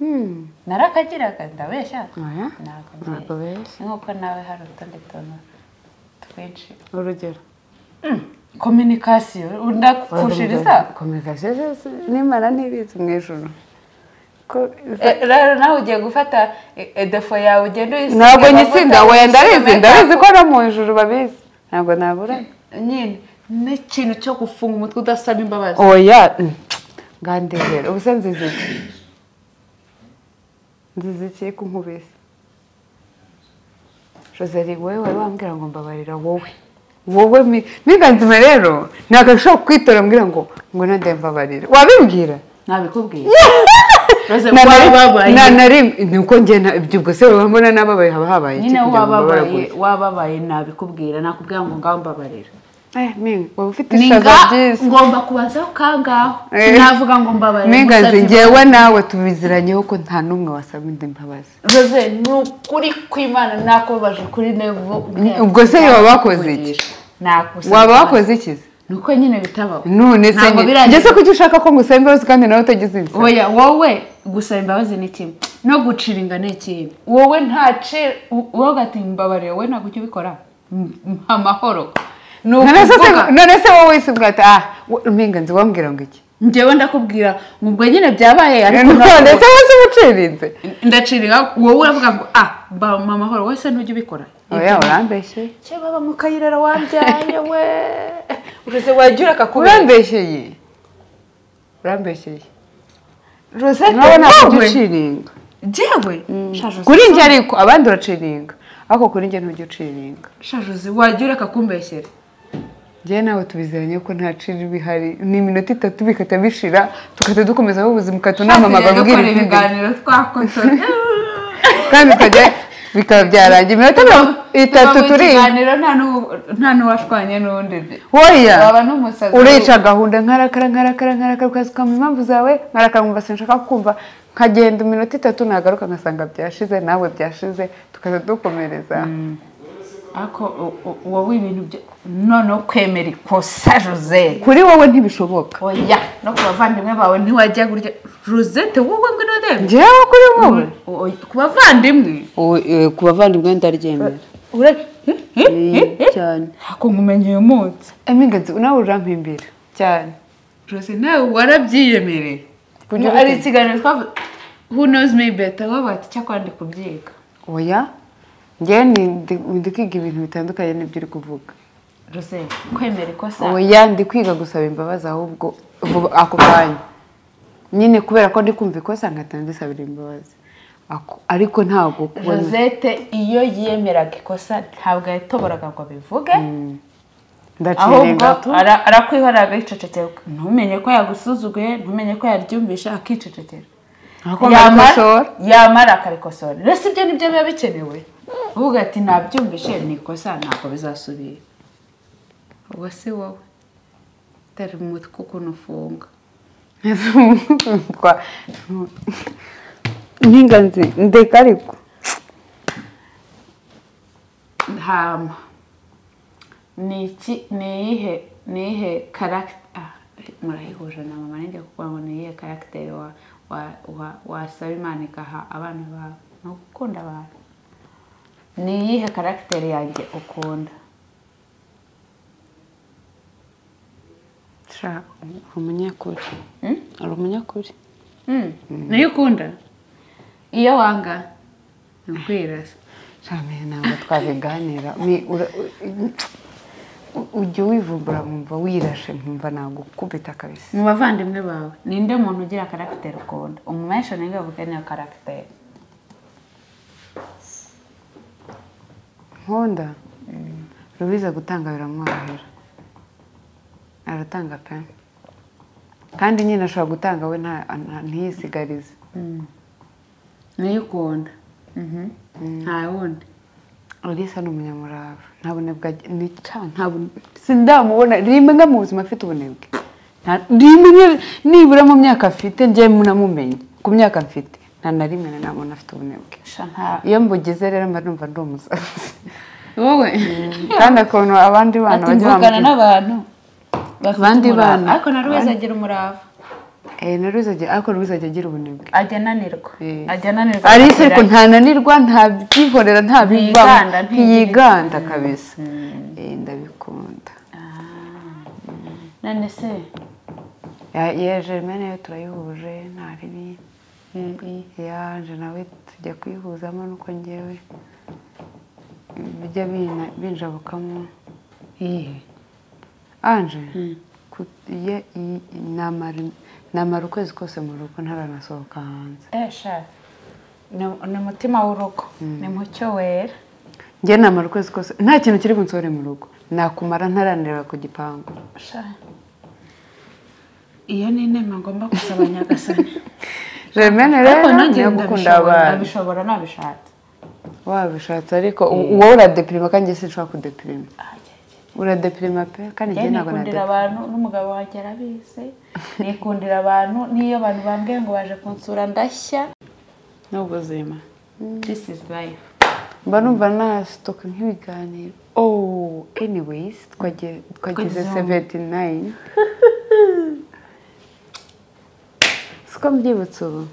[SPEAKER 1] narakagiraga ndabeshya
[SPEAKER 3] Oya,
[SPEAKER 1] ntabwo
[SPEAKER 3] ntabwo
[SPEAKER 1] ngiye
[SPEAKER 3] beshya.
[SPEAKER 1] nk'uko nawe hari utundi tuntu twinshi
[SPEAKER 3] urugero
[SPEAKER 1] kominikasiyo ndakushiriza
[SPEAKER 3] kominikasiyo zose nimara ntibizi mu ijoro ko iza-
[SPEAKER 1] Eh, rero nawe ugiye gufata eh, eh, defo yawe ugenda uyisiga
[SPEAKER 3] ntabwo
[SPEAKER 1] amavuta,
[SPEAKER 3] nyisinda wenda ndabizi
[SPEAKER 1] uyisiga
[SPEAKER 3] ndabizi ko no mu ijoro babizi ntabwo naburana
[SPEAKER 1] nyine n'ikintu cyo gufunga umutwe udasaba imbabazi
[SPEAKER 3] oya mm, ngandegera ubuse nzizi iki nzizi iki ko nkubise joseri wowe wari wambwira ngo mbabarira wowe wowe mi- miganzima rero ntabwo ashobora kwitora mbwira ngo ngwino ndembabarira wabibwira
[SPEAKER 1] nabikubwiye
[SPEAKER 3] Na-
[SPEAKER 1] Rose,
[SPEAKER 3] na-
[SPEAKER 1] wababaye.
[SPEAKER 3] na- na rimwe ni uko njye na- ibyo ubwo se urabona n'ababaye haba habaye iki
[SPEAKER 1] nyine
[SPEAKER 3] kugira ngo
[SPEAKER 1] wababaye
[SPEAKER 3] bababure?
[SPEAKER 1] wababaye nabikubwira nakubwira ngo ngaho mbabarira
[SPEAKER 3] Eh, minga waba ufite
[SPEAKER 1] ni
[SPEAKER 3] ishaza
[SPEAKER 1] nga
[SPEAKER 3] byiza
[SPEAKER 1] ngomba kubanzaho kangaho
[SPEAKER 3] Eh.
[SPEAKER 1] navuga ngo mbabarira
[SPEAKER 3] minga
[SPEAKER 1] ngusabye
[SPEAKER 3] nzi njyewe nawe tubiziranyeho ko nta n'umwe wasaba indi mbabazi
[SPEAKER 1] Rose ni ukuri kw'imana nakubabaje kuri nevo
[SPEAKER 3] ubwo se waba wakoze iki?
[SPEAKER 1] nakusaba
[SPEAKER 3] waba wakoze iki se?
[SPEAKER 1] ni uko nyine bitabaho
[SPEAKER 3] none se
[SPEAKER 1] Ntabwo
[SPEAKER 3] njye-
[SPEAKER 1] birangiye.
[SPEAKER 3] njye se kuki ushaka ko ngusaba imbabazi kandi nawe utagize inzira
[SPEAKER 1] oya wowe gusaba imbabazi ni kimwe no guciringa ni ikindi wowe ntace wowe ugati mbabarira wowe ntabwo ujya ubikora M- mpa amahoro ni
[SPEAKER 3] none se se-
[SPEAKER 1] ukuvuga
[SPEAKER 3] none se wowe wese ubwata ah wo- minga nzi wambwira ngo iki
[SPEAKER 1] njyewe ndakubwira ngo ubwo nyine byabaye ariko
[SPEAKER 3] none se
[SPEAKER 1] ntabwo-
[SPEAKER 3] wese uba ucirinze
[SPEAKER 1] ndaciringa wowe uravuga ngo ah mba mpa amahoro wowe se ntujya ubikora
[SPEAKER 3] oya urambeshye
[SPEAKER 1] cye baba mu kayirara wabyaye we uretse wagira akakubera
[SPEAKER 3] urambesheye urambesheye
[SPEAKER 1] rosette
[SPEAKER 3] nawe ntabwo
[SPEAKER 1] wowe
[SPEAKER 3] uciringa
[SPEAKER 1] jyewe shaje
[SPEAKER 3] kuri njye ariko abandi uraciringa ariko kuri njye ntujya uciringa
[SPEAKER 1] shaje wagira akakumbeshyera
[SPEAKER 3] njyewe nawe tubiziranye ko nta ciri bihari ni iminota itatu bikata bishira tukajya dukomezaho ubuzima ukatunama amagambo
[SPEAKER 1] Shaje
[SPEAKER 3] ubwira
[SPEAKER 1] rero
[SPEAKER 3] izindi
[SPEAKER 1] ibiganiro twakotora
[SPEAKER 3] kandi ukajya bikaba byarangiye iminota mirongo itatu
[SPEAKER 1] Tuba mu
[SPEAKER 3] turi
[SPEAKER 1] kiganiro nta n'u- nta n'uwashwanye n'undi
[SPEAKER 3] woya
[SPEAKER 1] waba n'umusazi
[SPEAKER 3] urica gahunda nkarakara nkarakara nkarakara ukazuka mu impamvu zawe nkarakara nkumva sinshaka kumva nkagenda iminota itatu nagaruka ngasanga byashize nawe byashize tukajya dukomereza
[SPEAKER 1] ariko u- u- wowe ibintu byo noneho kwemera ikosa josette
[SPEAKER 3] kuri wowe ntibishoboka
[SPEAKER 1] oya no ku bavandimwe bawe ntiwajya gurya josette wowe ngwino ndebe
[SPEAKER 3] njyewe kuri wowe
[SPEAKER 1] O- o- ku bavandimwe
[SPEAKER 2] ku bavandimwe ndaryemera cyane
[SPEAKER 1] ako nkumenya uyu munsi
[SPEAKER 3] emingenzi nawe urampimbira cyane
[SPEAKER 1] jose nawe warabyiyemereye
[SPEAKER 3] Kugira
[SPEAKER 1] ari
[SPEAKER 3] ute?
[SPEAKER 1] ikiganiro twavuze who knows me better wowe wati icyakora ndi kubyiga
[SPEAKER 3] oya njyewe ni- ndi- ndi kwiga ibintu bitandukanye n'ibyo uri kuvuga
[SPEAKER 1] jose kwemera ikosa
[SPEAKER 3] oya ndi kwiga gusaba imbabazi ahubwo vuba ako kanya nyine kubera ko ndi kumva ikosa nkahita ndisabira imbabazi Ako- ariko ntabwo kubona
[SPEAKER 1] Rosette iyo yemeraga ikosa ntabwo yatoboraga ngo abivuge ahubwo
[SPEAKER 3] ndaciringa tu
[SPEAKER 1] ara- arakwihoreraga yicecekera ntumenye ko yagusuzuguye ntumenye ko yaryumvisha akicecekera
[SPEAKER 3] Agakomeza
[SPEAKER 1] Yamara-
[SPEAKER 3] gukosora.
[SPEAKER 1] yamara akarikosora rero ibyo nibyo biba bikenewe uvuga ati nabyumvishe ni ikosa ntabwo bizasubira uwo si wowe utari umutwe ukuntu ufunga
[SPEAKER 3] Twa- nkinganzi ndeka ariko
[SPEAKER 1] hama ni iki ni iyihe ni iyihe karagita murayihuje na mama nanjye kuvuga ngo ni iyihe karagiteri wa wa wa- wasaba imana ikaha abana bawe ni ugukunda abantu ni iyihe karagiteri yanjye ukunda
[SPEAKER 3] Sha, uri umunyakuri uri umunyakuri
[SPEAKER 1] niyo ukunda iyo wanga ni ukwirasa
[SPEAKER 3] Shami ntabwo twabiganira Mi- ura- u- u- ujya wivumbura nkumva wirashe nkumva nagukubita kabisa
[SPEAKER 1] mu bavandimwe bawe ninde muntu ugira karagiteri ukunda umumesha niyo avuga niyo karagiteri
[SPEAKER 3] nkunda rubiza gutanga biramworohera aratanga pe kandi nyine ashobora gutanga we nta- nta- ntiyisigarize
[SPEAKER 1] niyo ukunda nta wundi
[SPEAKER 3] Elisa ni umunyamurava nta bunebwe ag- ni ca nta bune- sindamubona rimwe mu buzima afite ubunebwe Nta- rimwe nibura mu myaka afite njye namumenye ku myaka mfite nta na rimwe na nta muntu afite ubunebwe
[SPEAKER 1] shanka
[SPEAKER 3] iyo mbugize rero mba numva ndi umusazi
[SPEAKER 1] wowe
[SPEAKER 3] kandi ukuntu abandi bana
[SPEAKER 1] ati
[SPEAKER 3] bajya
[SPEAKER 1] mvugana
[SPEAKER 3] bambwira
[SPEAKER 1] n'abantu bafite
[SPEAKER 3] Abandi
[SPEAKER 1] umurava.
[SPEAKER 3] bana.
[SPEAKER 1] ariko na rweza agira umurava
[SPEAKER 3] eee na ruzajya ariko ruzajya agira ubunebwe
[SPEAKER 1] ajya ananirwa
[SPEAKER 3] Eh.
[SPEAKER 1] ajya ananirwa
[SPEAKER 3] ariko
[SPEAKER 1] akagera-
[SPEAKER 3] ntananirwa nta byihorera nta
[SPEAKER 1] Ntiyiganda,
[SPEAKER 3] bivamo ntiyiganda kabisa Eh, ndabikunda
[SPEAKER 1] none se
[SPEAKER 3] Ya- ya Germaine yo turayihuje nta ribi
[SPEAKER 1] mm, mm.
[SPEAKER 3] yanje nawe tujya kwihuzamo nuko ngewe bijya bina- binjabukamo
[SPEAKER 1] Iyihe?
[SPEAKER 3] anje ku- ye- i- namara namara ukwezi kose mu rugo ntaranasohoka hanze
[SPEAKER 1] Eh, sha ni ni umutima w'urugo ni mucyo wera
[SPEAKER 3] njye namara ukwezi kose nta kintu kiri bunsohore mu rugo nakumara ntaranirira ku gipangu
[SPEAKER 1] sha iyo ni inema ngomba gusaba nyagasani
[SPEAKER 3] Germaine rero
[SPEAKER 1] ariko nanjye
[SPEAKER 3] ntiyagukunda
[SPEAKER 1] ndabishobora
[SPEAKER 3] abantu
[SPEAKER 1] ndabishobora nabishatse
[SPEAKER 3] wabishatse ariko u- wowe uradepirima kandi njye sinshobora kudepirima uradepirima pe kandi njye
[SPEAKER 1] njye
[SPEAKER 3] ntabwo
[SPEAKER 1] nikundira
[SPEAKER 3] nadepirima
[SPEAKER 1] abantu n'umugabo wanjye arabizi nikundira abantu n'iyo abantu bambwiye ngo baje kunsura ndashya ni ubuzima this is life
[SPEAKER 3] mba numva nasitoka nk'ibiganiro oh anyways twagiye- twageze
[SPEAKER 1] Twageze hano.
[SPEAKER 3] seventi nayini siko mbyibutse ubu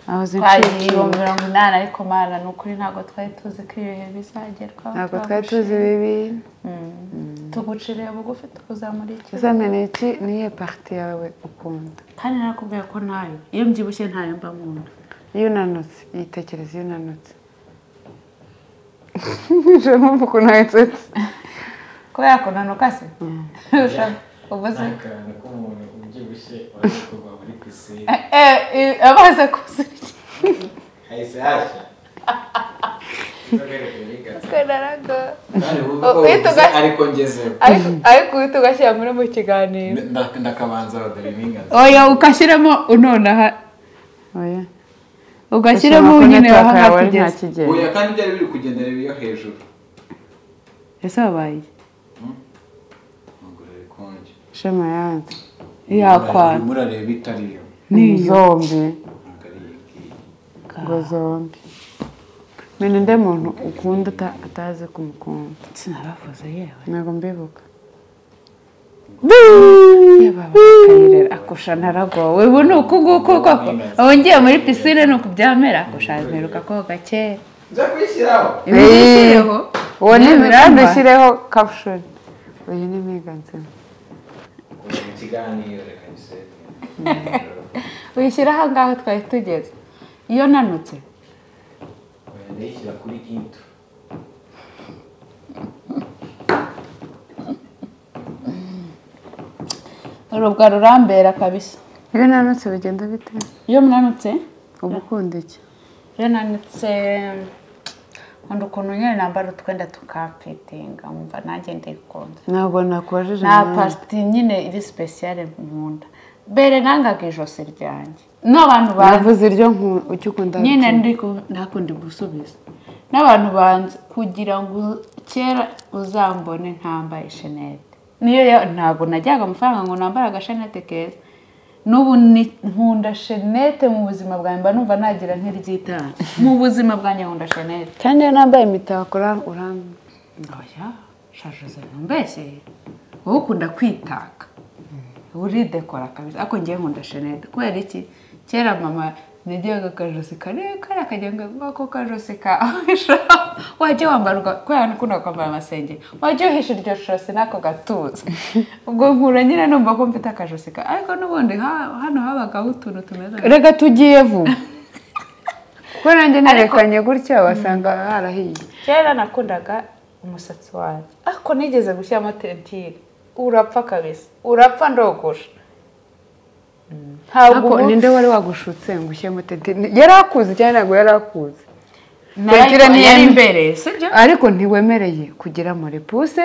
[SPEAKER 3] nahoze
[SPEAKER 1] twagiye
[SPEAKER 3] nshikiye
[SPEAKER 1] ibihumbi mirongo inani ariko mana ni ukuri ntabwo twari tuzi ko ibihe bizagerwaho
[SPEAKER 3] ntabwo twari tuzi bibi
[SPEAKER 1] tuguciriye bugufi tukuzamura iki
[SPEAKER 3] gusa ni iki ni iyihe parite yawe ukunda
[SPEAKER 1] kandi narakubwiye ko ntayo iyo mbyibushye ntayo mba mu nda
[SPEAKER 3] iyo unanutse yitekereza iyo unanutse nje mpamvu ukuntu wayisetse
[SPEAKER 1] kubera kunanuka se Ushaka- ubu se
[SPEAKER 4] n'akantu k'umuntu ubyibushye waje kuva muri pisine
[SPEAKER 1] Eh, eh, amaze kuzirya
[SPEAKER 4] hahise hashya inzoga iri kuyigatsa
[SPEAKER 2] kanaraga
[SPEAKER 4] kandi wumve
[SPEAKER 2] Oh,
[SPEAKER 4] ko
[SPEAKER 2] uhita
[SPEAKER 4] wavuze
[SPEAKER 2] uga-
[SPEAKER 4] ariko ngezeho
[SPEAKER 2] ariko ariko uhita ugashyira muri mu kiganiro
[SPEAKER 4] Nda- ndakabanza rodere n'ingazi
[SPEAKER 2] oya ugashyiramo unonaha
[SPEAKER 3] oya
[SPEAKER 2] ugashyiramo
[SPEAKER 3] Ushobora
[SPEAKER 2] nyine
[SPEAKER 3] kunetwork
[SPEAKER 2] waha
[SPEAKER 3] yawe nta
[SPEAKER 2] kugeza
[SPEAKER 3] kigero
[SPEAKER 4] oya kandi byari biri kugendera iyo hejuru
[SPEAKER 2] ese wabaye
[SPEAKER 4] amaguru ari konje
[SPEAKER 3] shema yanze
[SPEAKER 2] yakwana
[SPEAKER 4] murareba itariyo
[SPEAKER 3] zombi
[SPEAKER 4] ntabwo ari iyi ngiyi
[SPEAKER 3] ngo zombi menya undi muntu ukunda uta- utazi kumukunda
[SPEAKER 1] sinabavuze yewe
[SPEAKER 3] ntabwo mbibuka
[SPEAKER 1] bakayirera akusha ntaragowe ubu ni uku nguku koko ubu ngiye muri pisine ni uku byamera akusha mperuka koga kera
[SPEAKER 4] nza kuyishyiraho
[SPEAKER 1] ibi nishyireho
[SPEAKER 3] uwo ni
[SPEAKER 1] Yewe,
[SPEAKER 3] kandi
[SPEAKER 1] biramba.
[SPEAKER 3] ushyireho kapushoni uyu ni mega nzima
[SPEAKER 4] kuva mu kiganiro reka bisebe
[SPEAKER 1] wishyiraho ngaho twari tugeze iyo nanutse
[SPEAKER 4] oya ndayishyira kuri into
[SPEAKER 1] urubwa rurambera kabisa
[SPEAKER 3] iyo nanutse bigenda bite
[SPEAKER 1] iyo munanutse
[SPEAKER 3] uba ukunda iki
[SPEAKER 1] iyo nanutse nkunda ukuntu nyine nambara utwenda tukamfitinga nkumva nanjye ndikunda
[SPEAKER 3] ntabwo nakubajije
[SPEAKER 1] nta
[SPEAKER 3] impamvu.
[SPEAKER 1] pasiti nyine iri sipesiyare nkunda mbere nangaga ijosi ryanjye n'abantu banzi
[SPEAKER 3] navuze iryo nku- icyo ukunda
[SPEAKER 1] nyine ndi ku- ndakundi gusubiza n'abantu banze kugira ngo kera uzambone ntambaye shenete niyo ya- ntabwo najyaga amafaranga ngo nambare agashenete keza n'ubu ni- nkunda shenete mu buzima bwanjye mba numva nagira nk'iry'itanu mu buzima bwanjye nkunda shenete
[SPEAKER 3] kandi iyo nambaye imitako ura- uramba
[SPEAKER 1] oya shajoze ntumbeshyeye wowe ukunda kwitaka uridekora kabisa ariko ngewe nkunda shenete kubera iki kera mama nagiraga akajosi karekare akajya ngo ako kajosi kahisha wajya wambarwa kubera nukunda kwambara amasengeri wajya uhisha iryo josi n'ako gatuza ubwo nkura nyine numva ko mfite akajosi ka ariko n'ubundi ha- hano habagaho utuntu tumeze nka-
[SPEAKER 3] reka tugiye vuba kuko nanjye nerekanye gutya wasanga harahiye
[SPEAKER 1] kera nakundaga umusatsi wanjye ariko nigeze gushyiramo tentire urapfa kabisa urapfa ndogosha ntabwo
[SPEAKER 3] ariko
[SPEAKER 1] ubu-
[SPEAKER 3] ninde wari wagushutse ngo ushyiremo tentire yari akuzi cyangwa ntabwo yari akuzi
[SPEAKER 1] Narayi-
[SPEAKER 3] tentire niyo-
[SPEAKER 1] yari imbere sibyo
[SPEAKER 3] ariko ntiwemereye kugira amurepuse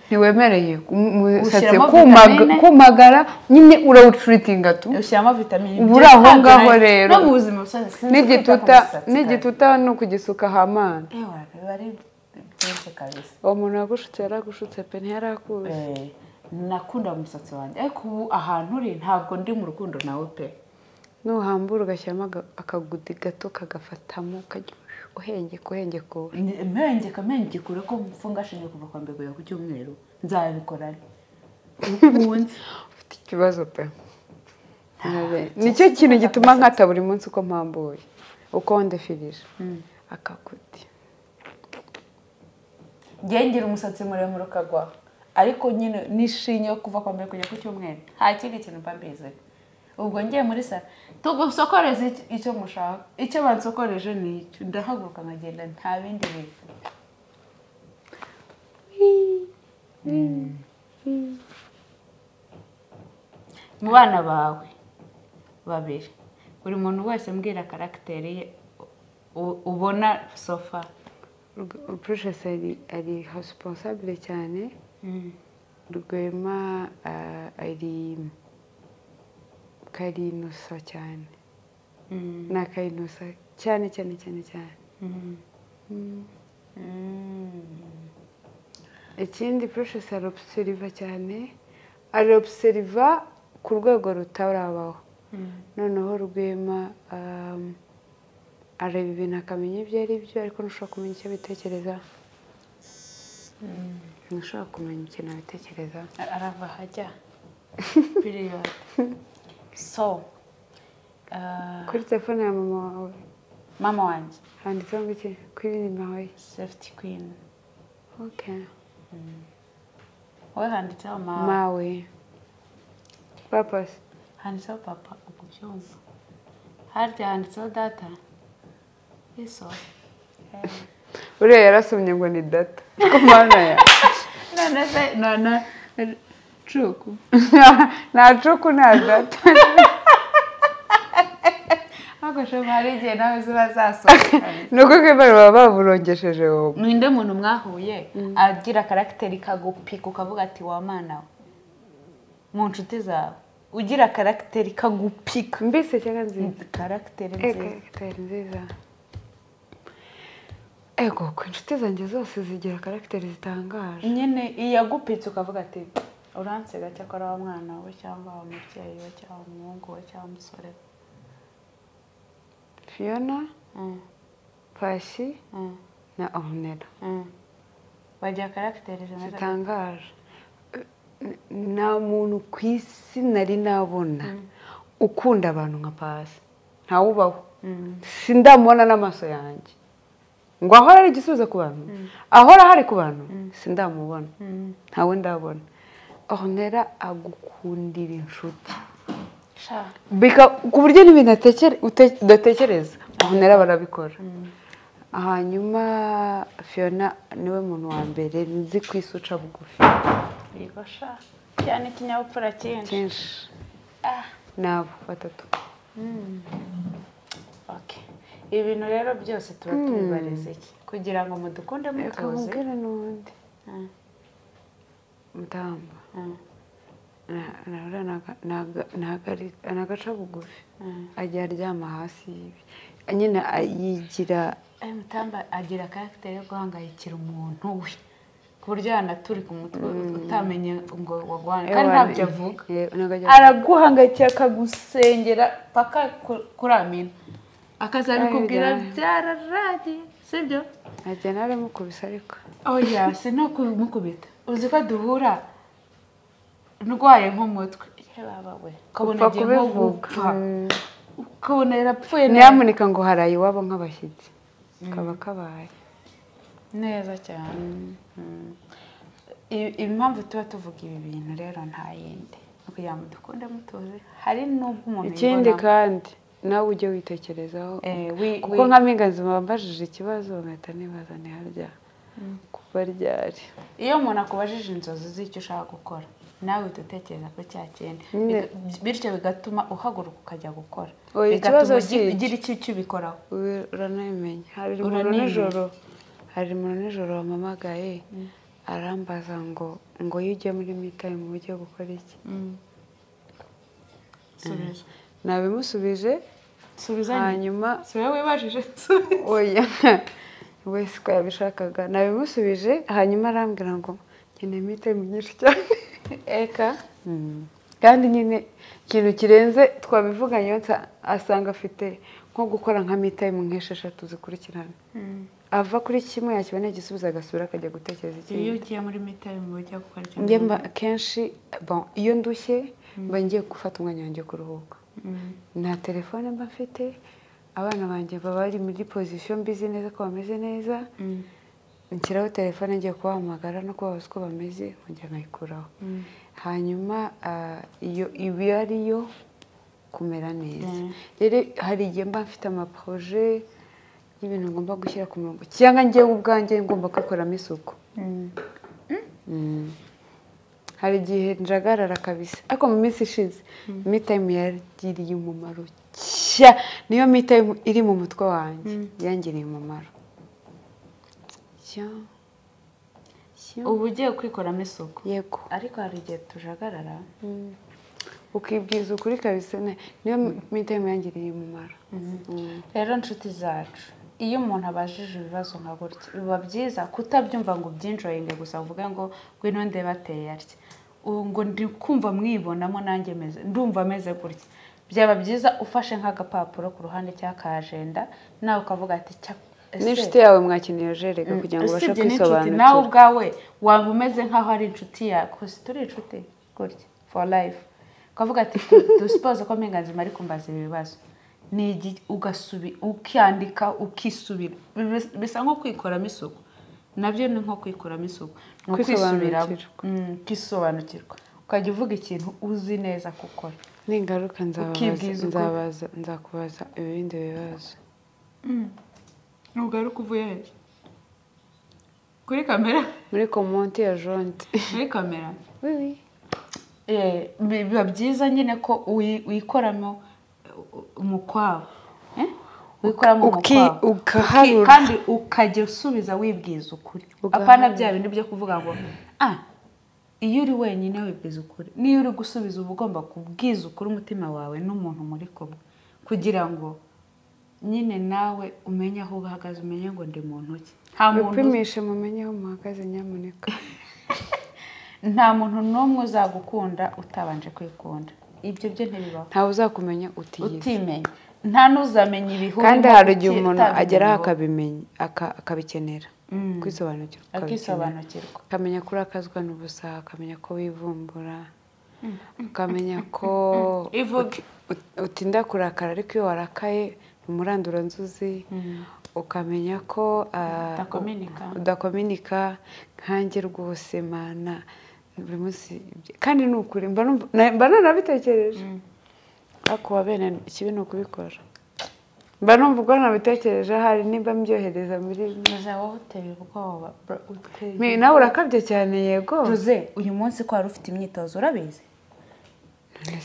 [SPEAKER 3] ntiwemereye ku- umusatsi
[SPEAKER 1] Ushyiramo
[SPEAKER 3] kumaga-
[SPEAKER 1] vitamine.
[SPEAKER 3] kumagara nyine urawucuritinga tu
[SPEAKER 1] ushyiramo vitamini
[SPEAKER 3] Ubu
[SPEAKER 1] B,
[SPEAKER 3] uri aho
[SPEAKER 1] ntabwo
[SPEAKER 3] ngaho
[SPEAKER 1] nari-
[SPEAKER 3] rero.
[SPEAKER 1] no mu buzima busanzwe sinzi
[SPEAKER 3] n'igituta
[SPEAKER 1] kwita ku musatsi
[SPEAKER 3] n'igituta ni ukugisuka hamana
[SPEAKER 1] kabisa. Ewa, biba ari byinshi kabisa
[SPEAKER 3] uwo muntu yagushutse yaragushutse pe ntiyari akuzi
[SPEAKER 1] Eh, nakundaga umusatsi wanjye ariko ubu ahantu uri ntabwo ndi mu rukundo nawe pe
[SPEAKER 3] nuhambura ugashyiramo aga- akagudi gato kagafatamo ukajya uhengeka uhengeka ubu
[SPEAKER 5] mpengeka mpengeka ureko mfunga ashingiye kuva kwa mbere ku cyumweru nzabikorana
[SPEAKER 3] ufite ikibazo pe Nabe- nicyo kintu gituma nkata buri munsi uko mpambuye uko ndefirije akagudi
[SPEAKER 5] ngira umusatsi muremure ukagwa ariko nyine nishinye yo kuva kwa mbere kujya ku cyumweru nta kindi kintu mba mbizi ubwo ngiye muri sara tugusokoreze ic- icyo mushaka icyo bansokoreje ni icyo ndahaguruka nkagenda nta bindi bintu mu bana bawe babiri buri muntu wese mbwira karagiteri ye u- ubona sofa
[SPEAKER 3] purushesi ari ari hosiponsabire cyane rwema ah, ari karinusa cyane ni akarinusa cyane cyane cyane cyane ikindi purushesi arobuseriva cyane arobuseriva ku rwego rutarabaho noneho rwema um, areba ibintu akamenya ibyo ari byo ariko ntushobora kumenya icyo bitekereza ntushobora kumenya ikintu abitekereza
[SPEAKER 5] arava hajya biriyodi so ah,
[SPEAKER 3] kuri telefone ya mama wawe
[SPEAKER 5] mama wanjye
[SPEAKER 3] handitseho ngo iki kuri nimero ye
[SPEAKER 5] sefuti kwini
[SPEAKER 3] okay.
[SPEAKER 5] wowe handitseho mama
[SPEAKER 3] mawe papasi
[SPEAKER 5] handitseho papa ubwo byumva harya handitseho data iso
[SPEAKER 3] uriya yarasomye ngo ni data kumana ya
[SPEAKER 5] none se none cuku
[SPEAKER 3] nta cuku nta data
[SPEAKER 5] ntabwo shema hari igihe nawe ziba zasohokanye
[SPEAKER 3] ni uko kwimbara baba baburongesheje wowe
[SPEAKER 5] ninde muntu mwahuye agira karagiteri kagupika ukavuga ati wa mana we mu nshuti zawe ugira karagiteri kagupika
[SPEAKER 3] mbese cyangwa nziza
[SPEAKER 5] karagiteri nziza
[SPEAKER 3] karagiteri nziza ego ku inshuti zanjye zose zigira karagiteri zitangaje
[SPEAKER 5] nyine iyagupitse ukavuga ati uransega cyakora wa mwana we cyangwa wa mubyeyi we cyangwa umuhungu we cyangwa umusore we
[SPEAKER 3] fiona
[SPEAKER 5] Mm,
[SPEAKER 3] pasi
[SPEAKER 5] mm,
[SPEAKER 3] na onera
[SPEAKER 5] mm. bagira karagiteri zimeze
[SPEAKER 3] zitangaje nta muntu ku isi nari nabona ukunda abantu nka pasi ntawubaho sindamubona n'amaso yanjye ngo ahora ari igisubizo ku bantu ahora hari ku bantu sindamubona ntawe ndabona onera agukundira inshuti
[SPEAKER 5] sha
[SPEAKER 3] Bika- ku buryo n'ibintu atekere- ute- udatekereza onera barabikora hanyuma fiona niwe muntu wa mbere nzi ku isi uca bugufi
[SPEAKER 5] yego sha cyane ikinyabupfura cyinshi
[SPEAKER 3] kenshi
[SPEAKER 5] Ah.
[SPEAKER 3] nabo batatu
[SPEAKER 5] Okay. ibintu rero byose tuba tubibariza iki kugira ngo mudukunde
[SPEAKER 3] reka
[SPEAKER 5] mutuzi
[SPEAKER 3] mubwire n'ubundi
[SPEAKER 5] Mm.
[SPEAKER 3] mutamba
[SPEAKER 5] Mm.
[SPEAKER 3] na- na- uriya naga- naga- nagari- nagaca bugufi
[SPEAKER 5] Mm.
[SPEAKER 3] ajya aryama hasi yibi nyine a- yigira
[SPEAKER 5] ayo mutamba agira karagiteri yo guhangayikira umuntu we ku buryo yanaturi ku mutwe utamenye ngo wagwana kandi ntabyo avuga
[SPEAKER 3] Eh, ntabwo ajya avuga.
[SPEAKER 5] araguhangayikira akagusengera paka kuramina akaza bikubwira byararagiye sibyo
[SPEAKER 3] ajya naramukubise ariko
[SPEAKER 5] oya si no kumukubita uzi ko duhura ndwaye nk'umutwe Ye baba we ukabona
[SPEAKER 3] Upfa
[SPEAKER 5] agiye nko
[SPEAKER 3] kubivuga.
[SPEAKER 5] gupfa ukabona yarapfuye neza
[SPEAKER 3] nyamuneka ngo haraye iwabo nk'abashyitsi kaba kabaye
[SPEAKER 5] neza cyane Mm. I- impamvu tuba tuvuga ibi bintu rero nta yindi Ni ukugira ngo dukunde mutuze hari n'ubwo umuntu
[SPEAKER 3] ikindi
[SPEAKER 5] yibonamo.
[SPEAKER 3] kandi nawe ujye witekerezaho
[SPEAKER 5] Eh, wi-
[SPEAKER 3] kuko
[SPEAKER 5] wi-
[SPEAKER 3] nka mpingazima bambajije ikibazo nkahita nibaza ntiharya kuba ryari
[SPEAKER 5] iyo umuntu akubajije inzozi z'icyo ushaka gukora nawe uhita utekereza ko cya kintu
[SPEAKER 3] Nyine.
[SPEAKER 5] Biga- bityo bigatuma uhaguruka ukajya gukora
[SPEAKER 3] Oya, ikibazo
[SPEAKER 5] bigatuma ugi-
[SPEAKER 3] cy'iki.
[SPEAKER 5] ugira icyo icyo ubikoraho
[SPEAKER 3] Uri- uranabimenya hari umuntu
[SPEAKER 5] Uranabimenya.
[SPEAKER 3] nijoro hari umuntu nijoro wampamagaye arambaza ngo ngo iyo ugiye muri mitayimu ujye gukora iki
[SPEAKER 5] subiza
[SPEAKER 3] nabimusubije
[SPEAKER 5] subiza
[SPEAKER 3] hanyuma
[SPEAKER 5] si wowe wibajije subiza
[SPEAKER 3] oya wese uko yabishakaga nabimusubije hanyuma arambwira ngo nkeneye mitayimu nyinshi cyane
[SPEAKER 5] eka
[SPEAKER 3] kandi nyine ikintu kirenze twabivuganye asanga afite nko gukora nka mitayimu nk'esheshatu zikurikirana ava kuri kimwe yakibona igisubizo agasubira akajya gutekereza
[SPEAKER 5] iyo
[SPEAKER 3] ikindi
[SPEAKER 5] ugiye muri mitayimu ujya gukora
[SPEAKER 3] njye mba akenshi bon, iyo ndushye mba ngiye gufata umwanya wanjye kuruhuka nta telefone mba mfite abana banjye baba bari muri pozisiyo mbizi neza ko bameze neza nshyiraho telefone ngiye kubahamagara no kubabaza uko bameze nkongera nkayikuraho hanyuma ah, iyo iba ari yo kumera neza rero hari igihe mba mfite amaporoje y'ibintu ngomba gushyira ku murongo cyangwa njyewe ubwanjye ngomba kuyakoramo isuku Mm. hari igihe njagarara kabisa ariko mu minsi ishize mitayimu yagiriye umumaro cya niyo mitayimu iri mu mutwe wanjye yangiriye umumaro Cya. Cya.
[SPEAKER 5] uba ugiye kwikoramo isuku
[SPEAKER 3] yego
[SPEAKER 5] ariko hari igihe tujagarara
[SPEAKER 3] ukibwiza ukuri kabisa ne- niyo mitayimu yangiriye umumaro Mm.
[SPEAKER 5] rero nshuti zacu iyo umuntu abajije ibibazo nka gutya biba byiza kutabyumva ngo ubyinjoyinge gusa uvuge ngo ngwino ndebe ateye atya ubu ngo ndi kumva mwibonamo nanjye meze ndumva ameze gutya byaba byiza ufashe nk'agapapuro ku ruhande cyangwa ka ajenda nawe ukavuga ati cya ese-
[SPEAKER 3] n'inshuti yawe mwakeneye jerega kugira ngo ubashe
[SPEAKER 5] usibye n'inshuti nawe
[SPEAKER 3] kwisobanukira
[SPEAKER 5] ubwawe waba umeze nk'aho ari inshuti yawe gusa turi inshuti gutya for life ukavuga ati dusipoze ko mpenganzima ari kumbaza ibi bibazo ni igi- ugasubi ukandika ukisubira Bis- bisa nko kwikoramo isuku nabyo ni nko kwikoramo isuku ni ukwisubiramo
[SPEAKER 3] Kwisobanukirwa.
[SPEAKER 5] Mm, ukisobanukirwa ukajya uvuga ikintu uzi neza gukora
[SPEAKER 3] n'ingaruka
[SPEAKER 5] Ukibwiza
[SPEAKER 3] nzababaza
[SPEAKER 5] ukuri.
[SPEAKER 3] nzabaza nzakubaza ibindi bibazo
[SPEAKER 5] ntugaruke uvuye hejuru kuri kamera
[SPEAKER 3] muri komonti ya jonte
[SPEAKER 5] muri kamera Eh, bi- biba byiza nyine ko uyi- wikoramo eh, umukwabu Eh? wikoramo
[SPEAKER 3] Uki-
[SPEAKER 5] umukwabu
[SPEAKER 3] ugaharura.
[SPEAKER 5] Uki- kandi ukajya usubiza wibwiza ukuri
[SPEAKER 3] Ugaharura.
[SPEAKER 5] apana bya bindi byo kuvuga ngo ah iyo uri wenyine wibwiza ukuri niyo uri gusubiza uba ugomba kubwiza ukuri umutima wawe n'umuntu muri kumwe kugira ngo nyine nawe umenye aho uhagaze umenye ngo ndi muntu ki nta muntu uzi-
[SPEAKER 3] upimishe mumenye aho muhagaze nyamuneka
[SPEAKER 5] nta muntu n'umwe uzagukunda utabanje kwikunda ibyo byo ntibibaho
[SPEAKER 3] ntawe uzakumenya utiyizi
[SPEAKER 5] utimenya nta n'uzamenya ibihuru
[SPEAKER 3] kandi hari igihe umuntu
[SPEAKER 5] utabimenya
[SPEAKER 3] ageraho
[SPEAKER 5] ngo-
[SPEAKER 3] akabimenya aka- akabikenera
[SPEAKER 5] Mm.
[SPEAKER 3] kwisobanukirwa akabikenera.
[SPEAKER 5] akisobanukirwa
[SPEAKER 3] akamenya ko urakazwa n'ubusa akamenya ko wivumbura akamenya ko
[SPEAKER 5] ivuge
[SPEAKER 3] ut- utinda kurakara ariko iyo warakaye ni umuranduranzuzi ukamenya ko ah,
[SPEAKER 5] Udakominika.
[SPEAKER 3] udakominika nkanjye rwose mana buri munsi ibyo- kandi ni ukuri mba numva- na- mba nanabitekereje ariko uwa bene ikibi ni ukubikora mba numva ubwo nabitekereje ahari nimba mbyohereza muri
[SPEAKER 5] maze wowe uteye ubwoba bro, uteye
[SPEAKER 3] Mi- nawe urakabye cyane yego
[SPEAKER 5] tuze uyu munsi ko wari ufite imyitozo urabizi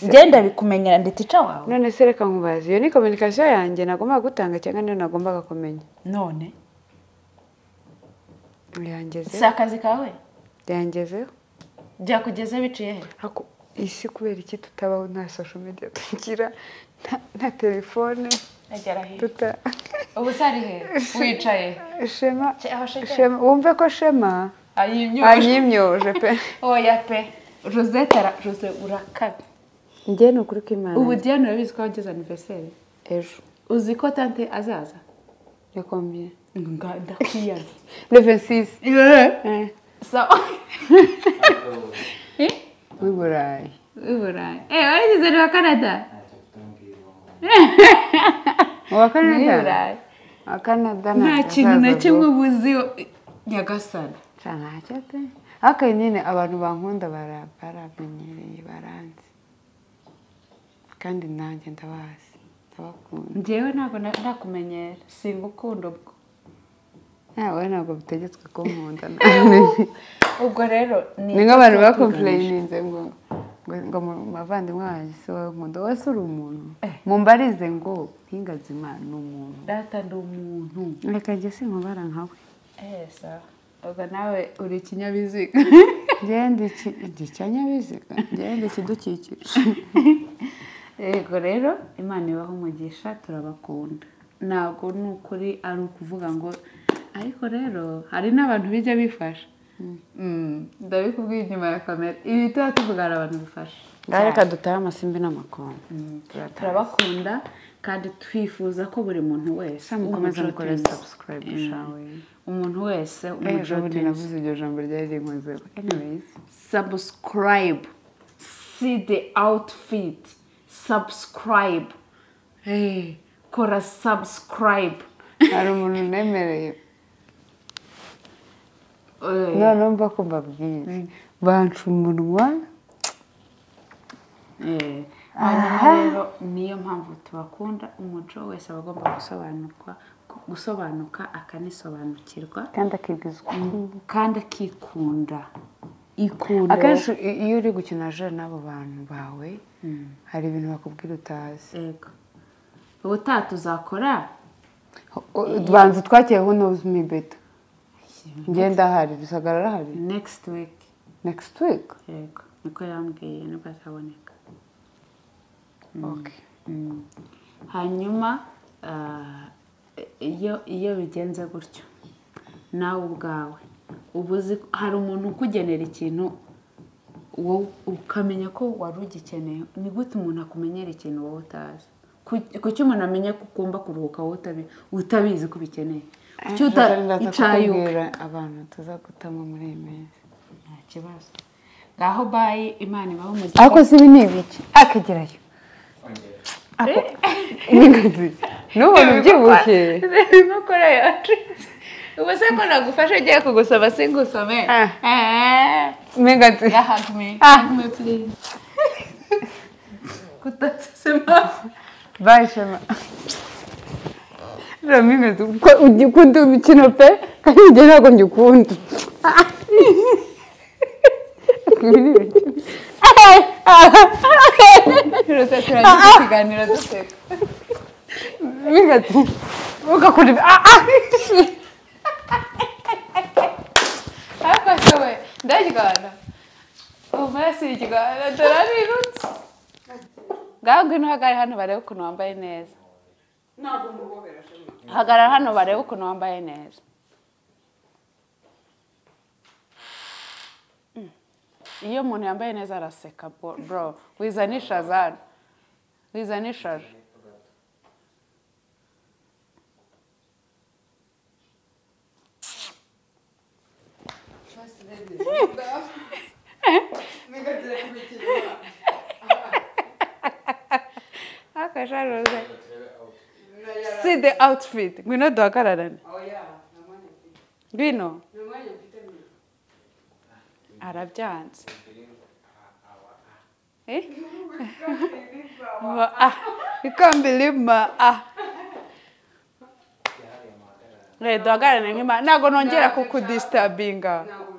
[SPEAKER 5] genda bikumenyera ndetse ica wawe
[SPEAKER 3] none se reka nkubaze iyo ni kominikasiyo yanjye nagombaga gutanga cyangwa niyo nagombaga kumenya
[SPEAKER 5] none si
[SPEAKER 3] yangezeho
[SPEAKER 5] akazi kawe
[SPEAKER 3] yangezeho
[SPEAKER 5] byakugeze biciye he
[SPEAKER 3] Ako, isi kubera iki tutabaho nta social media tugira nta- nta telefone
[SPEAKER 5] agera he
[SPEAKER 3] tuta
[SPEAKER 5] ubu se ari he wicaye
[SPEAKER 3] shema
[SPEAKER 5] aho shegeye?
[SPEAKER 3] shema wumve ko shema
[SPEAKER 5] ayimyoje
[SPEAKER 3] anyimyoje pe
[SPEAKER 5] oya pe josette ara jose urakabi
[SPEAKER 3] njye ni ukuri kw'imana
[SPEAKER 5] ubu diane urabizi ko wageze aniveriseri
[SPEAKER 3] ejo
[SPEAKER 5] uzi ko tante azaza
[SPEAKER 3] ni kombiye
[SPEAKER 5] Nga- ndakwiyanze
[SPEAKER 3] leve sisi
[SPEAKER 5] sawa
[SPEAKER 3] w'i burayi
[SPEAKER 5] w'i burayi eee warigize ni wa canada
[SPEAKER 4] ntacyo tutumbwira uwo muntu
[SPEAKER 3] uwa
[SPEAKER 5] w'i
[SPEAKER 3] kanada
[SPEAKER 5] burayi
[SPEAKER 3] uwa kanada
[SPEAKER 5] nta kintu na kimwe ubuzi we- nyagasana
[SPEAKER 3] cyane hake pe ariko nyine abantu bankunda bara- baramenyereye baranzi kandi nanjye ndabazi ndabakunda
[SPEAKER 5] njyewe ntabwo na- ndakumenyera singukunda ubwo
[SPEAKER 3] ntawe ntabwo bitegetswe ko nkunda nawe
[SPEAKER 5] ubwo rero
[SPEAKER 3] ni nk'abantu bakompureyininze ngo ngo ngo mu- mavandimwe wanjye si wowe nkunda wowe si uri umuntu mumbarize ngo ntingaze imana ni umuntu
[SPEAKER 5] data ndi umuntu
[SPEAKER 3] reka njye sinkubara nkawe
[SPEAKER 5] eee sawa ubwo nawe uri ikinyabiziga
[SPEAKER 3] ngende iki igicanyabiziga ngende ikidukikije
[SPEAKER 5] yego rero imana ibaho umugisha turabakunda ntabwo ni ukuri ari ukuvuga ngo ariko rero hari n'abantu bijya bifasha Mm, ndabikubwiye inyuma ya kamera ibi tuba tuvuga hari abantu bifasha
[SPEAKER 3] ngaho reka dutahe amasimbi n'amakoma
[SPEAKER 1] turabakunda kandi twifuza ko buri muntu wese
[SPEAKER 3] mukomeze
[SPEAKER 1] umuco
[SPEAKER 3] mukore
[SPEAKER 1] tuzi.
[SPEAKER 3] subscribe shawe
[SPEAKER 1] umuntu wese umuco
[SPEAKER 3] ejo bundi
[SPEAKER 1] tuzi.
[SPEAKER 3] navuze iryo jambo ryari rinkozeho anyways
[SPEAKER 1] subscribe see the outfit subscribe hey kora subscribe
[SPEAKER 3] hari umuntu unemereye noneho mba ko mbabwire banca umunwa
[SPEAKER 1] Eh, hanyuma rero niyo mpamvu tubakunda umuco wese aba agomba gusobanurwa gusobanuka akanisobanukirwa
[SPEAKER 3] kandi akibwizwa
[SPEAKER 1] kandi akikunda ikunda
[SPEAKER 3] akenshi i- iyo uri gukina jana n'abo bantu bawe hari ibintu bakubwira utazi
[SPEAKER 1] yego ubutaha tuzakora
[SPEAKER 3] banza twakeye who knows me better ngenda ahari rusagara arahari
[SPEAKER 1] next week
[SPEAKER 3] next week
[SPEAKER 1] yego niko yambwiye nibwo azaboneka
[SPEAKER 3] okay
[SPEAKER 1] hanyuma ah, iyo iyo bigenze gutyo nawe ubwawe uba uzi hari umuntu ukugenera ikintu wowe ukamenya ko wari ugikeneye ni gute umuntu akumenyera ikintu wowe utazi Ku- kuki umuntu amenya ko ugomba kuruhuka wowe utabi- utabizi ko ubikeneye kuki uta
[SPEAKER 3] Reka ndaza
[SPEAKER 1] icayuka
[SPEAKER 3] kukubwira abantu tuzagutamo muri iyi minsi
[SPEAKER 1] nta kibazo ngaho bayi imana ibaho umugisha
[SPEAKER 3] ariko si ibi ni ibiki akagerayo
[SPEAKER 4] ongera
[SPEAKER 3] n'ingazi n'ubona ubyibushye
[SPEAKER 2] inkokora yacu ubu se ko nagufasha ugiye kugusoma singusome
[SPEAKER 3] Ah.
[SPEAKER 2] Eh,
[SPEAKER 3] n'ingazi
[SPEAKER 2] yeah, hug me.
[SPEAKER 1] ah mwe please kutasema
[SPEAKER 3] bayishema rero ingazi ko ujya ukunda imikino pe kandi ujya ntabwo njya ukunda
[SPEAKER 2] Rose turangiza ikiganiro duseka
[SPEAKER 3] n'ingazi ugakora ibi ah ah
[SPEAKER 2] ariko ashowe ndarwana ubu maraso ikigana turarirutse ngaho ngwino uhagarare hano barebe ukuntu wambaye neza hagarara hano barebe ukuntu wambaye neza Mm. iyo umuntu yambaye neza araseka bo- bro wizanisha zana wizanishaje akasha rose see the outfit ngwino duhagararane ngwino arabyanze Eh? Ma ah, you can't believe ma ah. Eh, duhagararane nk'imana ntabwo nongera kukudisitabinga
[SPEAKER 3] ntabwo